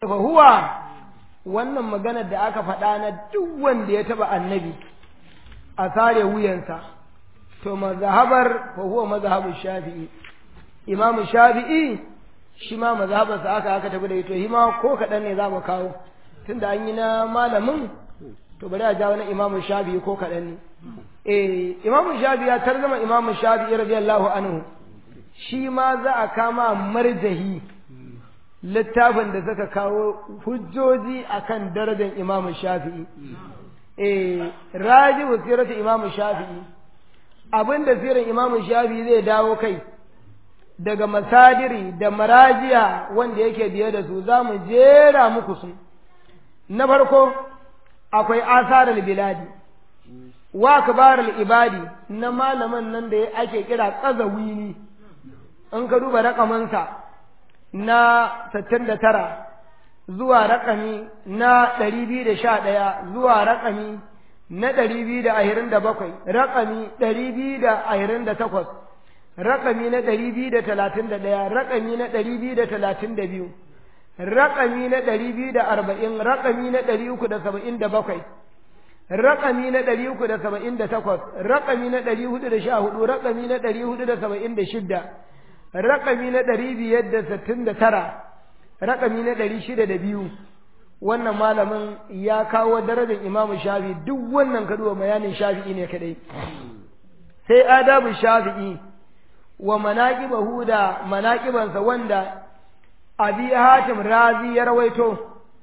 fa huwa wannan maganar da aka faɗa na duk wanda ya taɓa annabi a sare wuyansa to mazhabar fa huwa mazhabul shafi'i imam shafi'i shi ma mazhabarsa aka aka tafi da ito hima ko kaɗan ne za mu kawo tunda an yi na malamin to bari a jawo na imam shafi'i ko kaɗan ne eh imam shafi'i ya tarzama imam shafi'i radiyallahu anhu shi ma za a kama marjahi littafin da suka kawo hujjoji akan darajar imam shafi'i eh raji wasiratu imam shafi'i abinda sirin imam shafi'i zai dawo kai daga masadiri da marajiya wanda yake biye da su za mu jera muku su na farko akwai asarar biladi wa kabarar ibadi na malaman nan da ake kira tsazawini in ka duba rakamansa na 69 zuwa rakami na 211 zuwa rakami na 227 rakami 228 rakami na 231 rakami na 232 rakami na 240 rakami na 377 rakami na 378 rakami na 414 rakami na 476 rakami na ɗari biyar da sittin da tara rakami na ɗari shida da biyu wannan malamin ya kawo darajar imamu shafi duk wannan kaduwa bayanin shafi'i ne kadai sai adabu shafi'i wa manaqibahu da manaqibansa wanda abi hatim razi ya rawaito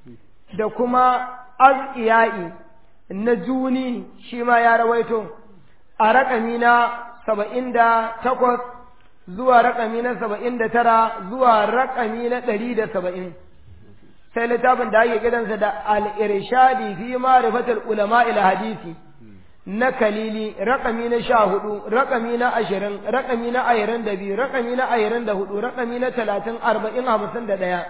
da kuma azqiyai na juni shi ma ya rawaito a rakami na saba'in da takwas zuwa raƙami na saba'in da tara zuwa raƙami na ɗari da saba'in sai littafin da ake kiransa da al'irshadi fi ma'rifatul ulama ila hadisi na kalili raƙami na sha hudu raƙami na ashirin raƙami na ashirin da biyu raƙami na ashirin da hudu raƙami na talatin arba'in hamsin da ɗaya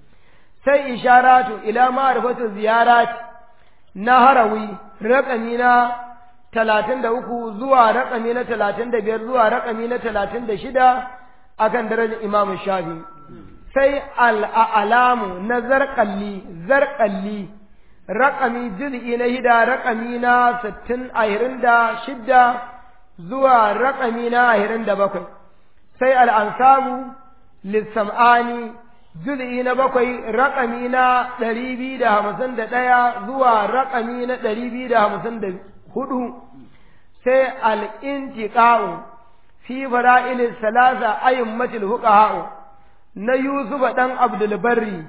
sai isharatu ila ma'rifatul ziyarat na harawi raƙami na talatin da uku zuwa raƙami na talatin da biyar zuwa raƙami na talatin da shida akan darajar imamu shafi sai al'alamu na zarƙalli zarƙalli raƙami jiz'i na hida raƙami na sittin ahirin da shidda zuwa raƙami na ahirin da bakwai sai al'ansabu lissam'ani juz'i na bakwai raƙami na ɗari biyu da hamsin da ɗaya zuwa raƙami na ɗari biyu da hamsin da hudu sai al'intiƙa'u fi fara'ilin salasa ayin matil huƙa'u na Yusufa ɗan Abdulbarri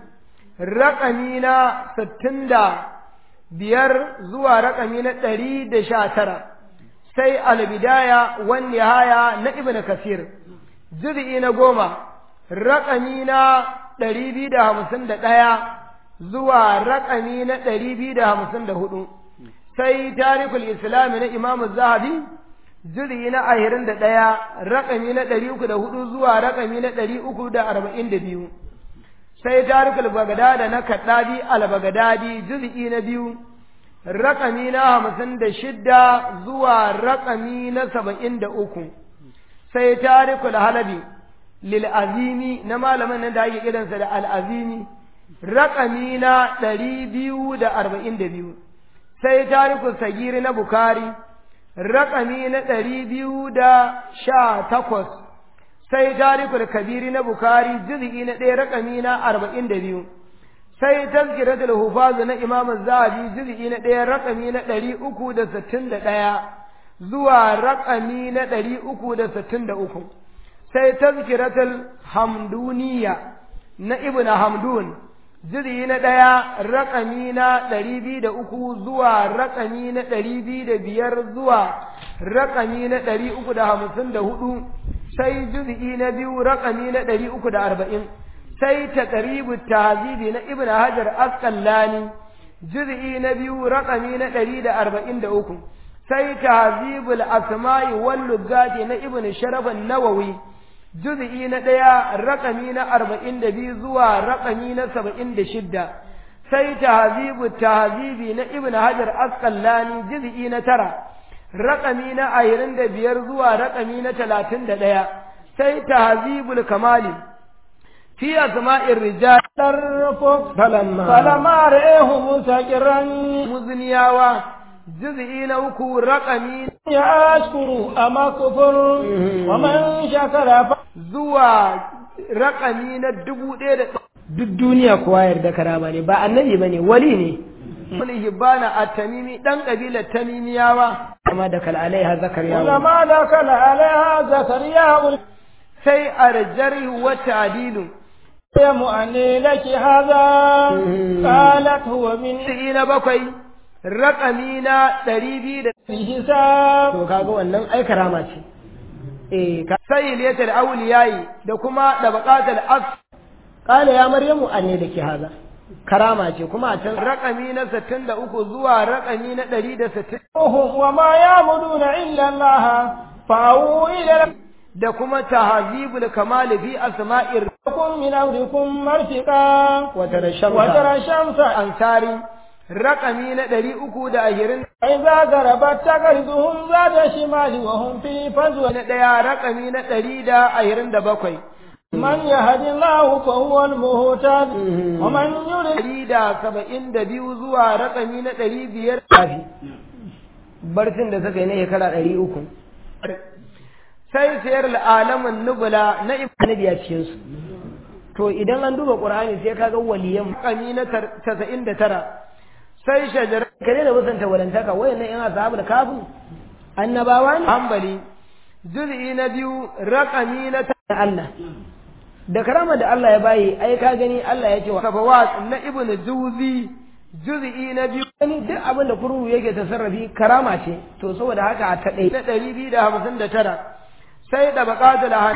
raƙami na sittin da biyar zuwa raƙami na ɗari da sha tara sai albidaya wani haya na Ibn Kasir juz'i na goma raƙami na ɗari biyu da hamsin da ɗaya zuwa raƙami na ɗari biyu da hamsin da hudu sai tarikul islami na imamu zahabi juri na ahirin da ɗaya raƙami na ɗari uku da hudu zuwa raƙami na ɗari uku da arba'in da biyu sai tarikul bagadada na kaɗabi al-bagadadi juz'i na biyu raƙami na hamsin da shidda zuwa raƙami na saba'in da uku sai tarikul halabi lil azimi na malamin nan da ake kiransa da al-azimi raƙami na ɗari biyu da arba'in da biyu sai tarikul sagiri na bukari raƙami na ɗari biyu da sha takwas sai tarikul kabiri na bukari juz'i na ɗaya raƙami na arba'in da biyu sai tazkiratul hufazu na imam zahabi juz'i na ɗaya raƙami na ɗari uku da sittin da ɗaya zuwa raƙami na ɗari uku da sittin da uku sai tazkiratul hamduniya na ibn hamdun jiri na ɗaya raƙami na ɗari biyu da uku zuwa raƙami na ɗari biyu da biyar zuwa raƙami na ɗari uku da hamsin da hudu sai jiri na biyu raƙami na ɗari uku da arba'in sai ta ƙaribu tazibi na ibn hajar asƙallani jiri na biyu raƙami na ɗari da arba'in da uku sai tahzibul asma'i wal lugati na ibn sharafan nawawi juz'i na ɗaya raƙami na arba'in da biyu zuwa raƙami na saba'in da shidda sai tahzibu tahzibi na ibn hajar asqalani juz'i na tara raƙami na ashirin da biyar zuwa raƙami na talatin da ɗaya sai tahzibul kamali fi asma'ir rijal tarfuk falamma falamma ra'ahu mustaqirran muzniyawa juz'i na uku raqami ya ashkuru ama kufur wa man shakara fa zuwa raqami na dubu ɗaya da duk duniya kowa yarda karama ne ba annabi bane wali ne Wani hibbana a tamimi ɗan ƙabilar tamimiyawa kama da kal'alaiha zakariya ولما دخل عليها زكريا sai a rajari wa ta'dilu يم أني لك هذا قالت هو من sai na bakwai raƙami na ɗari biyu da الحساب to kaga wannan ai karama ce eh ka sai liyatul awliyayi da kuma da baqatul as qala ya maryamu anni laki haza karama ce kuma a can raƙami na 63 zuwa raƙami na 160 هم وما يعبدون إلا الله فأووا إلى da kuma tahzibul kamal fi asma'ir لكم من أمركم مرفقا wa tarashamsa وترى الشمس ansari raƙami na 320 إذا غربت تقرضهم ذات شمال وهم في فجوة na ɗaya raƙami na 127 من يهد الله فهو المهتد ومن يضلل ɗari da saba'in da biyu zuwa raƙami na ɗari biyar kafi barcin da suka yi na shekara ɗari uku sai sayar al'alamin nubula na ibanabi a cikinsu to idan an duba ƙur'ani sai kaga waliyan raƙami na tasa'in da tara sai shajar kare da musanta walantaka wayannan yan ashabu da kafin annabawa ne hambali juz'i na biyu raƙami na Allah da karama da Allah ya bayi ai ka gani Allah ya ce wa safawat na ibnu juzi juz'i na biyu gani duk abin da kururu yake tasarrafi karama ce to saboda haka a ta ɗaya na ɗari biyu da hamsin da tara sai da baƙatul han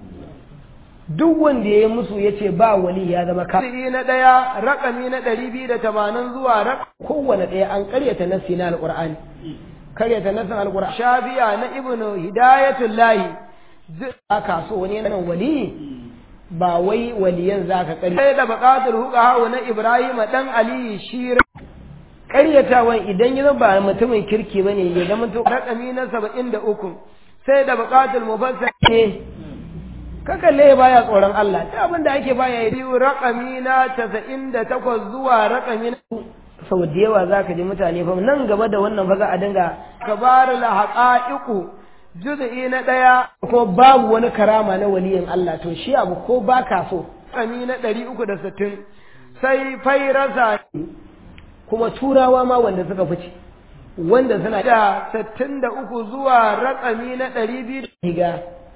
duk wanda ya yi musu ya ce ba wali ya zama ka juz'i na ɗaya raƙami na ɗari biyu da tamanin zuwa raƙ kowane ɗaya an ƙaryata nassi na alƙur'ani ƙaryata nassin alƙur'ani shafiya na ibnu hidayatullahi aka so wani yana wali ba wai waliyan za ka ƙarya. Sai da buƙatar huƙa na Ibrahim ɗan Aliyu shi ƙaryatawan idan ya ba mutumin kirki ba ne ya zama to raƙami na saba'in da uku sai da buƙatar mufassar ne ka kalle baya tsoron Allah ta abin da ake baya yi raƙami na casa'in da takwas zuwa raƙami na sau da yawa za ka ji mutane fa nan gaba da wannan fa za a dinga kabar la haqa'iqu juz'i na ɗaya ko babu wani karama na waliyin Allah to shi abu ko ba ka so kami na ɗari uku da sittin sai fairasa kuma turawa ma wanda suka fice wanda suna da sittin da uku zuwa raƙami na ɗari biyu da higa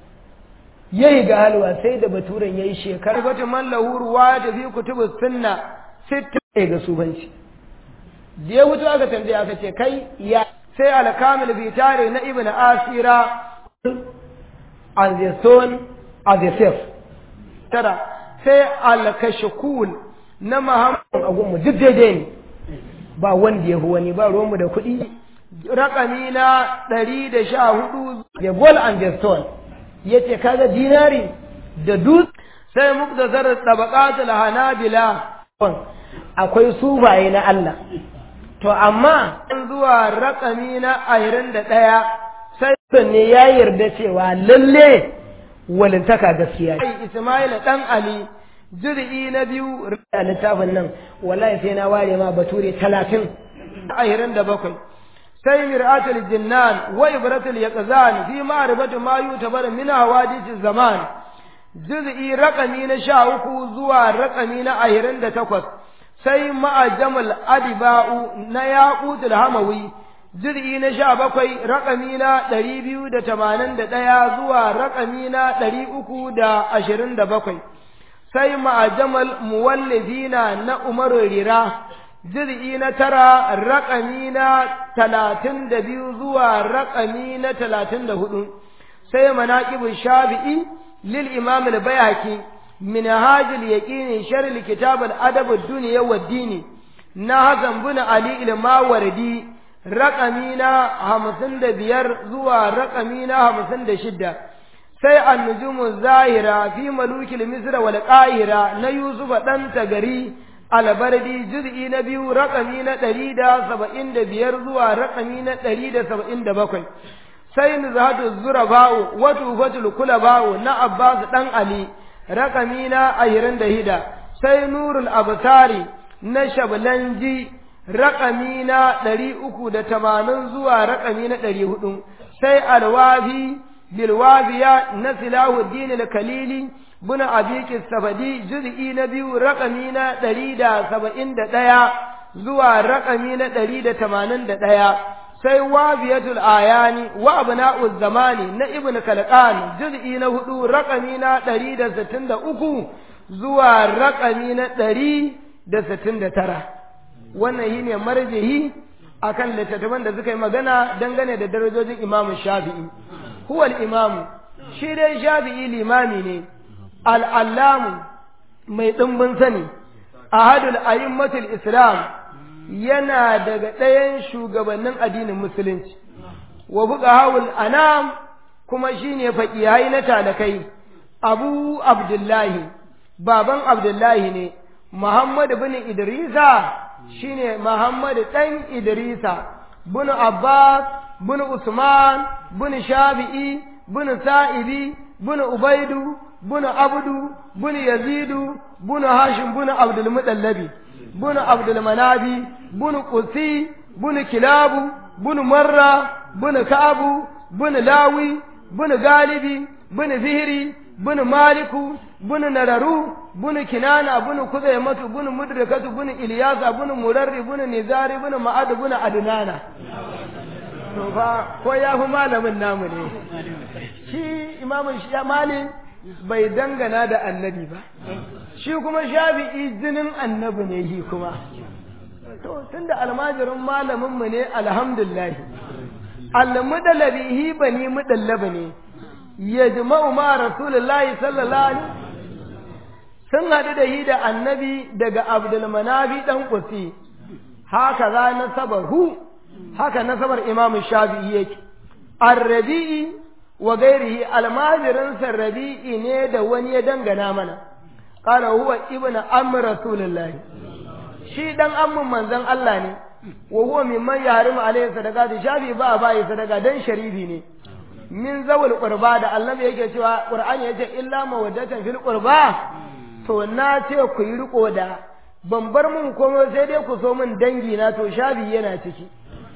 ya higa halwa sai da baturen ya yi shekara batu man lahuruwa ya tafi kutubu sunna sittin ga subanci da ya wuce aka tambaya aka ce kai ya sai alkamil bi tare na ibn asira as the son as the self tara sai alkashkul na muhammad agunmu duk daidai ne ba wanda ya fi wani ba ruwanmu da kuɗi rakami na ɗari da sha hudu the gold and the stone ya ce kaga dinari da dutse sai muktasar tabaqatul hanabila akwai subaye na Allah to amma zuwa rakami na ashirin da ɗaya sai ne ya yarda cewa lalle walintaka gaskiya ce. Ismail ɗan Ali jirgi na biyu a littafin nan wallahi sai na ware ma bature talatin ashirin da bakwai sai mir'atul jinnan wa ibratul yaqzan fi ma'rifati ma yutabar min hawadith zaman juz'i rakami na sha uku zuwa rakami na ashirin da takwas sai ma'ajamal adiba'u na yaqutul hamawi jirgi na sha bakwai raƙami na ɗari biyu da tamanin da ɗaya zuwa raƙami na ɗari uku da ashirin da bakwai sai ma'ajamal muwallifina na umaru rira jirgi na tara raƙami na talatin da biyu zuwa raƙami na talatin da hudu sai manaƙibin shafi'i lil imam al-bayhaqi من هاج اليقين شر الكتاب الأدب الدنيا والدين نهزم بن علي الماوردي رقمينا همسن بير زوا رقمينا همسن شدة sai annujum zahira fi malukil misra wal qahira na yusuf dan tagari albardi juz'i na biyu raqami na 175 zuwa raqami na 177 sai nuzhatu zuraba'u wa tufatul kulaba'u na abbas dan ali raƙami na ashirin da hida sai nurul abtari na shablanji raƙami na ɗari uku da tamanin zuwa raƙami na ɗari hudu sai alwafi bilwafiya na silahuddin al-kalili bin abiki sabadi juz'i na biyu raƙami na ɗari da saba'in da ɗaya zuwa raƙami na ɗari da tamanin da ɗaya sai wafiyatul ayani wa abna'uz zamani na ibn kalqan juz'i na hudu raƙami na ɗari da sittin da uku zuwa raƙami na ɗari da sittin da tara wannan shi ne marjihi akan littattafan da suka yi magana dangane da darajojin imamu shafi'i huwal imamu shi dai shafi'i limami ne al'allamu mai ɗimbin sani ahadul a'immatul islam yana daga ɗayan shugabannin addinin musulunci wa fuqahawul anam kuma shine faqihai na talakai abu abdullahi baban abdullahi ne muhammad bin idrisa shine muhammad dan idrisa bin abbas bin usman bin shafi'i bin sa'ibi bin ubaidu bin abdu bin yazidu bin hashim bin abdul mudallabi bin abdul manabi bin qusi bin kilabu bin marra bin ka'abu bin lawi bin galibi bin fihri bin maliku bin nararu bin kinana bin kuzaimatu bin mudrikatu bin ilyasa bin murarri bin nizari bin ma'ad bin adnana to fa ko ya fi malamin namu ne shi imamun shi malin bai dangana da annabi ba shi kuma shafi'i jinin annabi ne shi kuma to tunda almajirin malamin mu ne alhamdulillah almudalabi hi bani mudallaba ne yajma'u ma rasulullahi sallallahu alaihi sun haɗu da hi da annabi daga abdul manabi dan kusi haka za nasabahu haka nasabar imamu shafi'i yake arrabi'i wa gairihi almajirin sarrabi'i ne da wani ya dangana mana qala huwa ibnu amr rasulullahi shi dan ammun manzon Allah ne wa huwa mimman yahrimu alayhi sadaqati shafi ba ba yi sadaka dan sharifi ne min zawul qurba da Allah yake cewa qur'ani yace illa mawaddatan fil qurba to na ce ku yi riko da ban bar mun komai sai dai ku so min dangi na to shafi yana ciki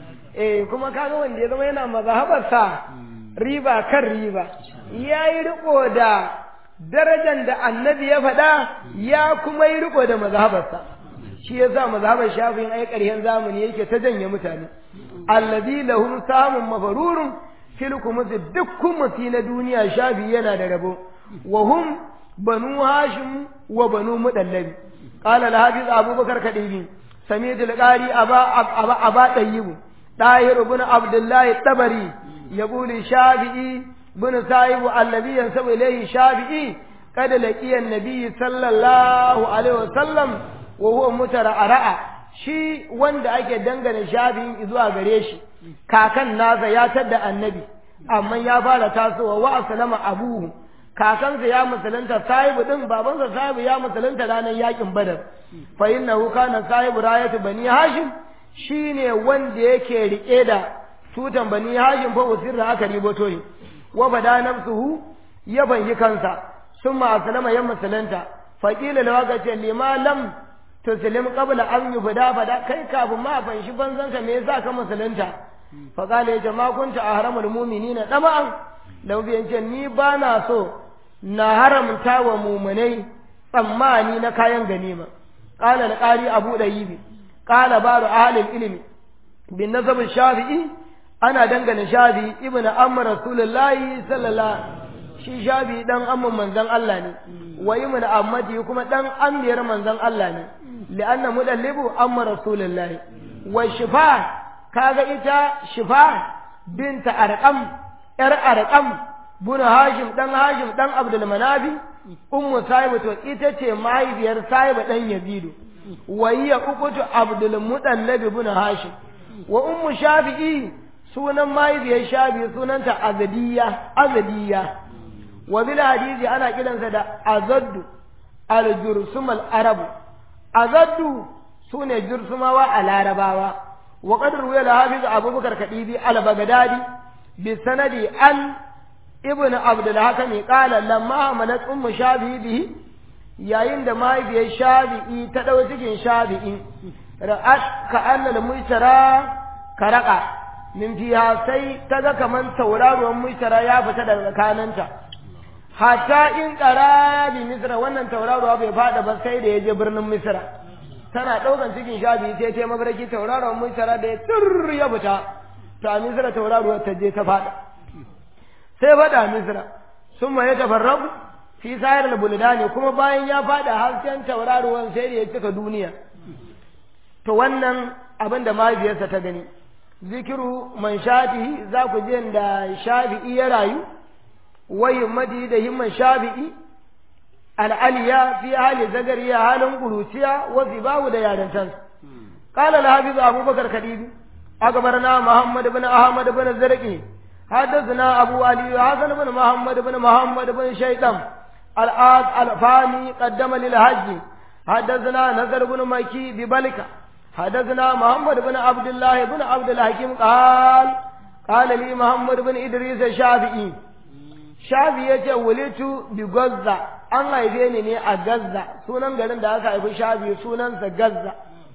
eh kuma kaga wanda ya zama yana mazhabarsa riba kan riba yayi riko da darajar da annabi ya faɗa ya kuma yi riko da mazhabarsa shi ya sa mazhabar shafi'in ai ƙarshen zamani yake ta janye mutane allazi lahum samun mafarurun fil kumusi duk kumusi na duniya shafi yana da rabo wa hum banu hashim wa banu mudallabi qala al-hafiz abubakar kadibi sami'tu al-qari aba aba aba tayyib dahir ibn abdullah tabari yaqulu shafi'i ibn sa'ib alladhi yansabu ilayhi shafi'i قد لقي النبي صلى الله عليه وسلم وهو مترعرع shi wanda ake dangane shafi'in zuwa gare shi kakan nasa ya tadda annabi amma ya fara tasowa wa aslama abuhu kakansa ya musulunta sahibu din babansa sahibu ya musulunta ranar yakin badar fa innahu kana sahibu rayatu bani hashim shine wanda yake rike da tutan bani hashim fa usirra aka riboto ne wa bada nafsuhu ya banyi kansa summa aslama ya musulunta fa qila lahu ce lima lam tuslim qabla an yubda fada kai kafin ma fanshi banzanka me yasa ka musulunta fa qala ya jama kunta ahramul mu'minina dama'an lau biyan ce ni ba na so na haramta wa mumunai tsammani na kayan ganima qala al-qari abu dayibi qala baru ahlul ilmi bin nasab shafi'i ana dangane shafi'i ibnu amr rasulullahi sallallahu shi shafi'i dan amman manzon Allah ne wa ibnu ammati kuma dan amiyar manzon Allah ne li'anna mudallibu amma rasulullahi wa shifa kaga ita shifa binta arqam ‘yar arƙam, buna Hashim ɗan Hashim ɗan Abdul Manafi, Ummu Sahibu to ita ce mahaifiyar Sahibu ɗan Yazidu, wa hiya ukutu Abdul Mutallabi buna Hashim, wa Ummu Shafi'i sunan mahaifiyar Shafi sunanta Azadiyya, Azadiyya, wa bil hadisi ana kiransa da Azaddu al-Jursum al-Arabu, Azaddu sune Jursumawa a Larabawa, wa qad ruwaya al-Hafiz Abubakar Kadibi al-Baghdadi بسند عن ibn abdul hakami qala lamma hamalat ummu shafi'i bihi yayin da mahaifiyar shafi'i ta ɗau cikin shafi'i ra'at ka annal mujtara karaka min fiha sai ta ga kaman tauraruwan mujtara ya fita daga kananta hatta in qara bi misra wannan tauraruwa bai fada ba sai da yaje birnin misra tana ɗaukan cikin shafi'i sai ta mabarki tauraruwan mujtara da ya tur ya fita ta misra tauraruwar ta je ta fada sai fada misra summa ya tafarrabu fi sayar buldani kuma bayan ya fada hasken tauraruwan sai da ya cika duniya to wannan abin da mahaifiyarsa ta gani zikiru man shafi'i za ku je da shafi'i ya rayu wa himmati da himman shafi'i al'aliya fi hali zagariya halin kuruciya wa zibawu da yarintansa قال الحافظ أبو بكر خديبي أخبرنا محمد بن أحمد بن زرقي حدثنا أبو علي حسن بن محمد بن محمد بن شيطان الآد الفاني قدم للحج حدثنا نذر بن مكي ببلكة حدثنا محمد بن عبد الله بن عبد الحكيم قال قال لي محمد بن إدريس الشافعي شافعي ولدت بغزة an haife ni ne a Gazza sunan garin da aka haifi shafi sunansa Gazza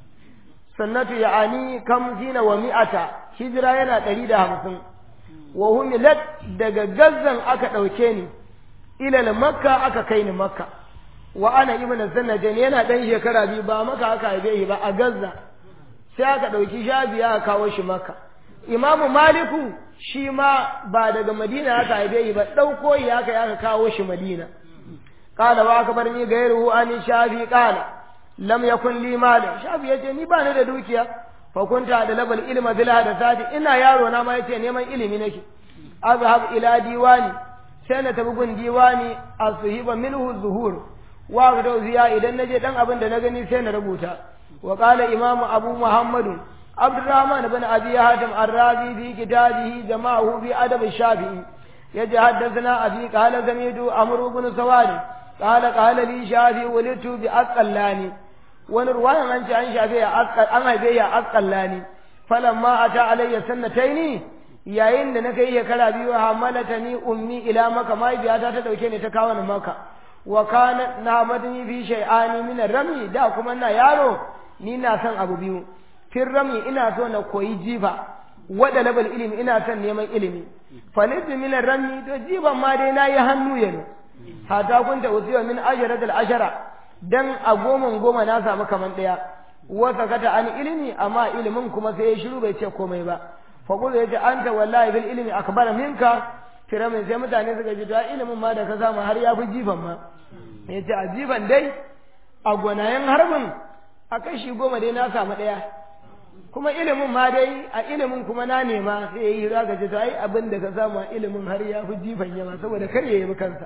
sannatu ya'ani kamsina wa mi'ata hijira yana ɗari da hamsin wa humilat daga Gazzan aka ɗauke ni ilal makka aka kai ni makka wa ana ibn sannajan yana dan shekara biyu ba maka aka haife shi ba a gazza sai aka dauki shabiya aka kawo shi makka imamu maliku shi ma ba daga madina aka haife shi ba dauko shi aka aka kawo shi madina qala wa akbarni gairuhu an shafi qala lam yakun li mal shafi yace ni ba ni da dukiya fa kunta da labal ilma bil hadathati ina yaro na ma yace neman ilimi nake azhab ila diwani sai na tafi gun diwani a suhiba minhu zuhur wa ga ziya idan naje dan abin da na gani sai na rubuta wa qala imam abu muhammad abdurrahman ibn abi hatim ar-razi fi kitabihi jama'ahu bi adab shafi'i yaji haddathana abi qala samidu amr ibn sawad qala qala li shafi walitu bi asqalani wani ruwayan an ce an shafe ya asqal an haife ya asqalani falamma ata alayya sannataini yayin da na kai shekara biyu hamalata ni ummi ila maka mahaifiyata ta dauke ni ta kawo ni maka wa kana na madani fi shay'ani min rami da kuma na yaro ni na son abu biyu fir rami ina so na koyi jifa wada labal ilimi ina son neman ilimi falitu min rami to jiban ma dai nayi hannu yano hata kunta usiwa min asharatil ashara dan a goma goma na samu kaman daya wa sakata an ilimi amma ilimin kuma sai ya shiru bai ce komai ba faƙulu ya ce an ta wallahi bil ilimi akbar minka firamin sai mutane suka ji ta ilimin ma da ka samu har ya fi jifan ma ya ce a jifan dai a gwanayen harbin a kashi goma dai na samu ɗaya kuma ilimin ma dai a ilimin kuma na nema sai ya yi hira ga ta ai abin da ka samu a ilimin har ya fi jifan yawa saboda kar ya yi kansa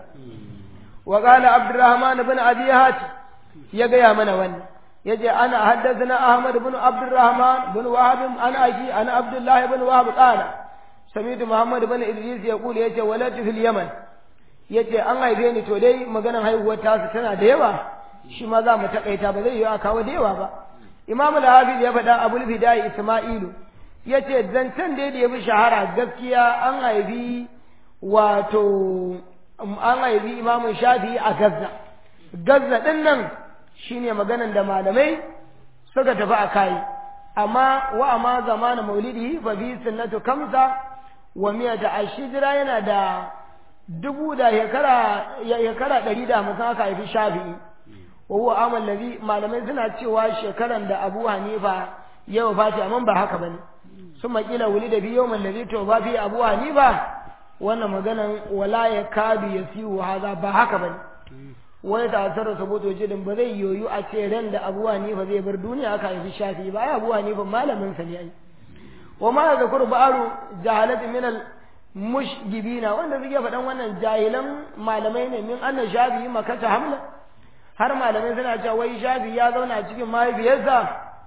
wa qala abdurrahman ibn abi hati ya gaya mana wannan يجي أنا حدثنا أحمد بن عبد الرحمن بن وهب أنا أجي أنا عبد الله بن وهب قال سمعت محمد بن إدريس يقول يجي ولدت في اليمن yace an haife ni to dai maganan haihuwar tasu tana da yawa shi ma za mu takaita ba zai yi a kawo da yawa ba imam al-hafiz ya faɗa abul fidai isma'ilu yace zancen da ya fi shahara gaskiya an haifi wato an haifi imam shafi a gazza gazza din nan shine maganan da malamai suka tafi a kai amma wa amma zamanin maulidi fa bi sunnatu kamsa wa miyata ashijira yana da dubu da shekara shekara ɗari da hamsin aka haifi shafi'i wa huwa amal ladhi malamai suna cewa shekaran da Abu Hanifa ya wafati amma ba haka bane sun makila wuli da biyo man ladhi to ba fi Abu Hanifa wannan maganan wala ya kadu yasiu haza ba haka bane wai ta tsara saboda jidin ba zai yoyu a ce ran da Abu Hanifa zai bar duniya aka haifi Shafi ba ai Abu Hanifa malamin sa ne ai wa ma zakuru ba'aru jahalat min al mushgibina wanda suke faɗan wannan jahilan malamai ne min anna Shafi makata hamla har malamai suna cewa wai Shafi ya zauna cikin mahaifiyarsa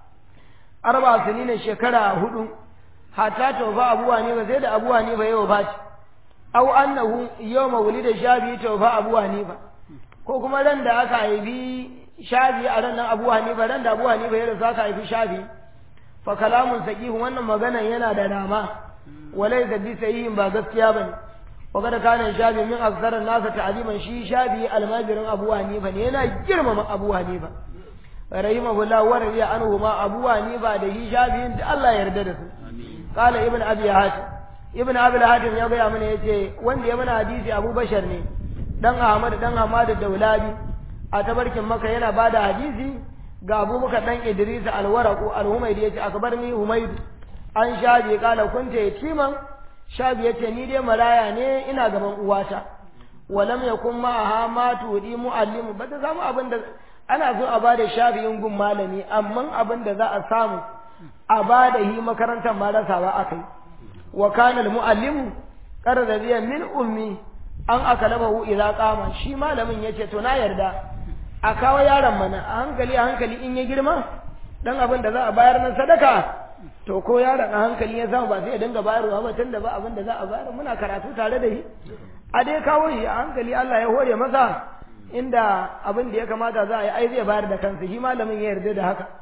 arba sinina shekara hudu hatta tawfa Abu Hanifa sai da Abu Hanifa ya wafati aw annahu yawma wulida Shafi tawfa Abu Hanifa ko kuma ran da aka haifi shafi a ran nan abu hanifa ran da abu hanifa ya rasu aka haifi shafi fa kalamun saqihu wannan maganan yana da dama walai da bi sahihin ba gaskiya bane wa kada kana shafi min aksarar nasa ta'aliman shi shafi almajirin abu hanifa ne yana girmama abu hanifa rahimahullah wa radiya anhu ma abu hanifa da shi shafi da Allah ya yarda da su qala ibn abi hatim ibn abi hatim ya gaya mana yace wanda ya mana hadisi abu bashar ne dan ahmad dan ahmad daulabi a tabarkin maka yana bada hadisi ga abubakar dan idris alwaraqu alhumaydi yace akbarni humaydu an shabi kala kunta yatiman shabi yace ni dai maraya ne ina gaban uwata walam yakun ma'aha ma tudi muallimu ba ta samu abin da ana so a bada shafi'in gun malami amma abin da za a samu a bada hi makarantar ma rasawa akai wa kana almuallimu qarradiya min ummi an akalabahu idza qama shi malamin yace to na yarda a kawo yaron mana a hankali a hankali in ya girma dan abin da za a bayar na sadaka to ko yaron a hankali ya samu ba sai ya dinga bayarwa ba tunda ba abin da za a bayar muna karatu tare da shi a dai kawo shi a hankali Allah ya hore masa inda abin da ya kamata za a yi ai zai bayar da kansa shi malamin ya yarda da haka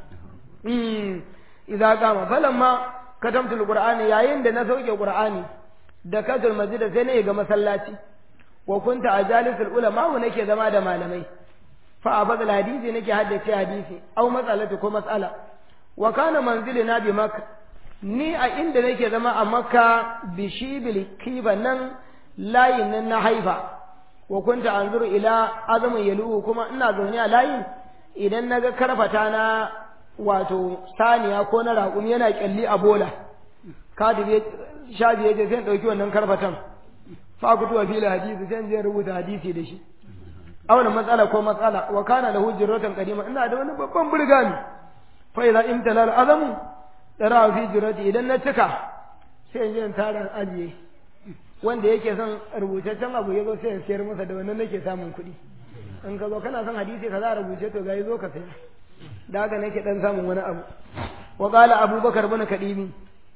mm idza qama falamma katamtul qur'ani yayin da na sauke qur'ani da katul masjid sai ne ga masallaci wa kunta ajalisul ulama wa nake zama da malamai fa abadal hadisi nake haddace hadisi aw mas'alatu ko mas'ala wa kana manzilina bi makka ni a inda nake zama a makka bi shibil kiba nan layin nan na haifa wa kunta anzuru ila azamin yalu kuma ina zaune a layin idan naga karfata na wato saniya ko na raƙumi yana kyalli a bola kadibi shabi yace sai dauki wannan karfatan fa ku tuwa fil hadisi sai je rubuta hadisi da shi auna matsala ko matsala wa kana lahu jirratan qadima ina da wani babban burgani fa idza imtala al azamu tara fi jirrati idan na cika sai in je in tara ajiye wanda yake son rubutaccen abu ya zo sai ya sayar masa da wannan nake samun kuɗi in ka zo kana son hadisi ka za a rubuce to ga zo ka saya da haka nake dan samun wani abu wa qala abubakar bin kadimi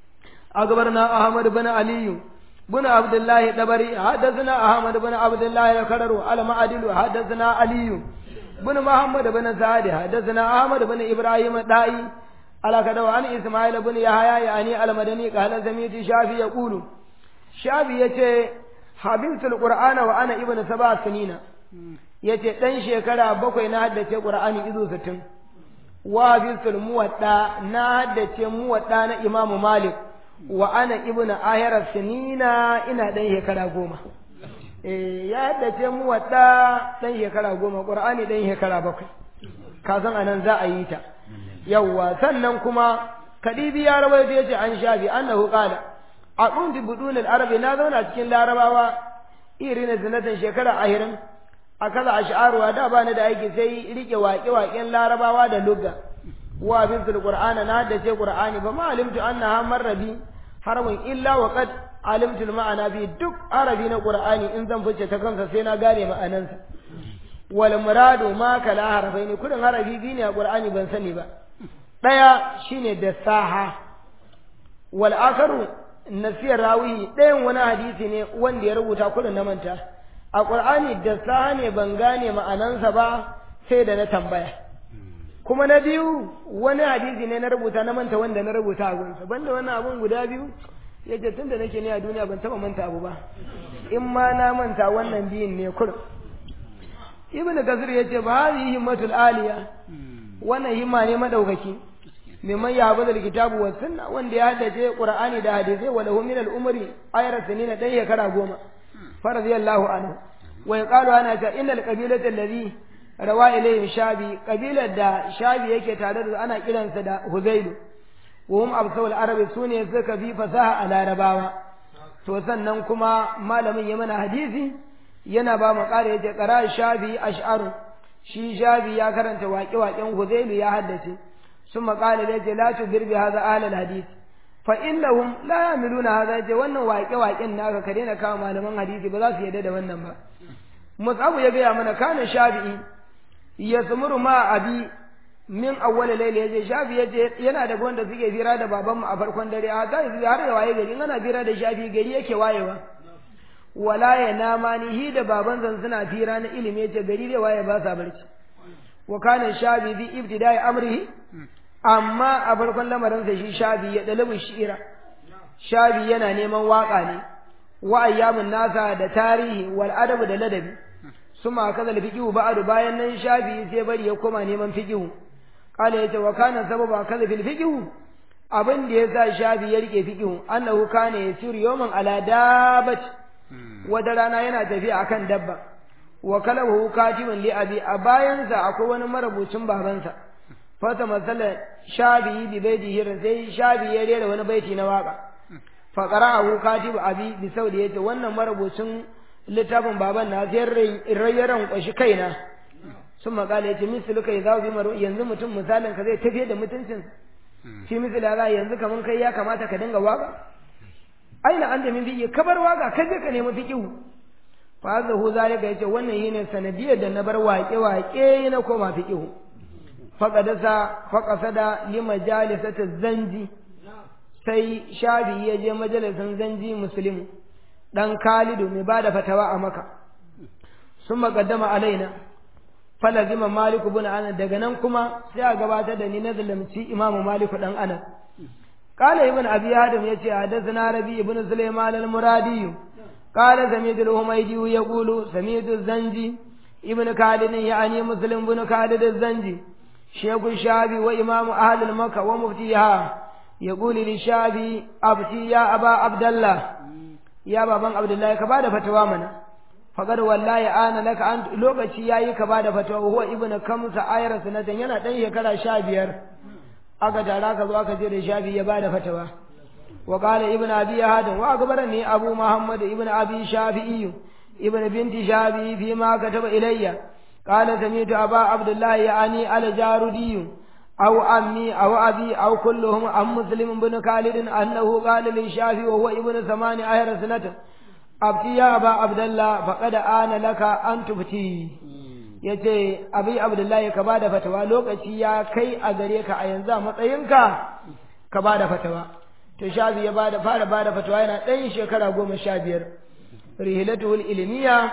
أخبرنا أحمد بن علي بن عبد الله الدبري حدثنا أحمد بن عبد الله الكرر على معدل حدثنا علي بن محمد بن سعد حدثنا أحمد بن إبراهيم الدائي على كدو عن إسماعيل بن يحيى يعني المدني قال سميت شافي يقول شافي يتي حبيبت القرآن وأنا ابن سبع سنين yace dan shekara bakwai na haddace Qur'ani izo 60 wa bisul muwadda na haddace muwadda na Imam Malik wa ana ibnu ahira sinina ina dan shekara goma eh ya haddace mu wadda dan shekara goma qur'ani dan shekara bakwai ka san anan za a yi ta yawwa sannan kuma kadibi ya rawaito yace an shafi annahu qala aqunti budun al-arabi na zauna cikin larabawa irin zinatan shekara ahirin akaza ash'aruwa da bani da aiki sai rike waƙe-waƙen larabawa da lugga wa bintul qur'ana na haddace qur'ani ba ma alimtu annaha marrabi harwin illa wa qad alimtu ma'ana bi duk arabi na qur'ani in zan fice ta kansa sai na gane ma'anansa wal muradu ma kala harafaini kudin harafi biyu ne a qur'ani ban sani ba daya shine da saha wal akaru nasiyar rawi ɗayan wani hadisi ne wanda ya rubuta kudin na manta a qur'ani da saha ne ban gane ma'anansa ba sai da na tambaya kuma na biyu wani hadisi ne na rubuta na manta wanda na rubuta a gunsa banda wannan abun guda biyu yace tun da nake ne a duniya ban taba manta abu ba in ma na manta wannan biyun ne kur ibn kasir yace ba hadhihi himmatul aliya wannan himma ne madaukaki mimman ya haɓa da kitabu wa sunna wanda ya haddace qur'ani da hadisai wa lahu min al-umri ayra sanina dan shekara goma faradiyallahu anhu wa yaqalu ana ta innal qabilata alladhi rawa ilayhim shabi kabilar da shabi yake tare da ana kiransa da huzailu wa hum absawul arabi sune suka fi fasaha a larabawa to sannan kuma malamin ya mana hadisi yana ba mu ƙara yace qara shabi ash'aru shi shabi ya karanta waƙe-waƙen huzailu ya haddace ثم قال لي لا تدر بهذا أهل الحديث فإنهم لا يعملون هذا yace wannan waƙe-waƙen naka ka daina kawo malaman hadisi ba za su yarda da wannan ba Mus'abu ya gaya mana kana shafi'i yasmuru ma abi min awwal layl yaje shafi yaje yana da wanda suke fira da baban mu a farkon dare a ga har ya waye gari ana fira da shafi gari yake wayewa wala ya nama ni hi da baban zan suna fira na ilimi yace gari zai waye ba sa barci wa kana shafi bi ibtida'i amrihi amma a farkon lamarin sa shi shafi ya dalabu shi'ira shafi yana neman waka ne wa ayyamin nasa da tarihi wal adabu da ladabi suma kaza fiqhu ba'du bayan nan shafi sai bari ya koma neman fiqhu qala yace wa kana sababa kaza fil fiqhu abin da yasa shafi ya rike fiqhu annahu kana yasiru yawman ala dabat wata rana yana tafiya akan dabba wa kalahu katibun li abi a bayansa akwai wani marubucin babansa fata masala shafi bi baiti hirin sai shafi ya rera wani baiti na waka fa qara'ahu katibu abi bi saudi yace wannan marubucin littafin baban na sai rayyaran kwashi kaina sun makala yace mislu kai za bi maru yanzu mutum misalin ka zai tafiye da mutuncin shi misali za yanzu kaman kai ya kamata ka dinga waka aina an da min fiƙi kabar waka kai ka nemi fiƙihu fa zahu zalika yace wannan yene sanadiyar da na bar waƙe waƙe na koma fiƙihu faqadasa faqasada li majalisati zanji sai shafi ya je majalisin zanji muslim dan Khalidu mai bada fatawa a Makka sun maqaddama alaina falazima Malik ibn Anas daga nan kuma sai a gabatar da ni na zalimci Imam Malik dan Anas قال ابن أبي آدم يتي حدثنا ربي ابن سليمان المرادي قال سميت الهميدي يقول سميت الزنجي ابن خالد يعني مسلم بن خالد الزنجي شيخ الشافعي وإمام أهل المكة ومفتيها يقول للشافعي أبتي يا أبا عبد الله يا بابا عبد الله كبار فتوى منا فقد والله أنا لك أنت لوكشي ياي كبار فتوى وهو ابن كمس آير سنة ينا تنهي كلا شابير aka tara ka zo aka je da shafi ya bada fatawa wa qala ibn abi hadin wa akbarani abu muhammad ibn abi shafi'i ibn binti shafi'i fi ma kataba ilayya qala sami'tu aba abdullah ya'ani al jarudi aw ammi aw abi aw kulluhum am muslim ibn khalid annahu qala li shafi wa huwa ibn samani ayra sanata abti ya aba abdullah faqad ana laka an tubti ya ce abi abdullahi ka ba da fatawa lokaci ya kai a gare ka a yanzu a matsayinka ka ba da fatawa to shafi ya ba da fara ba da fatawa yana ɗan shekara goma sha biyar rihilatul ilmiya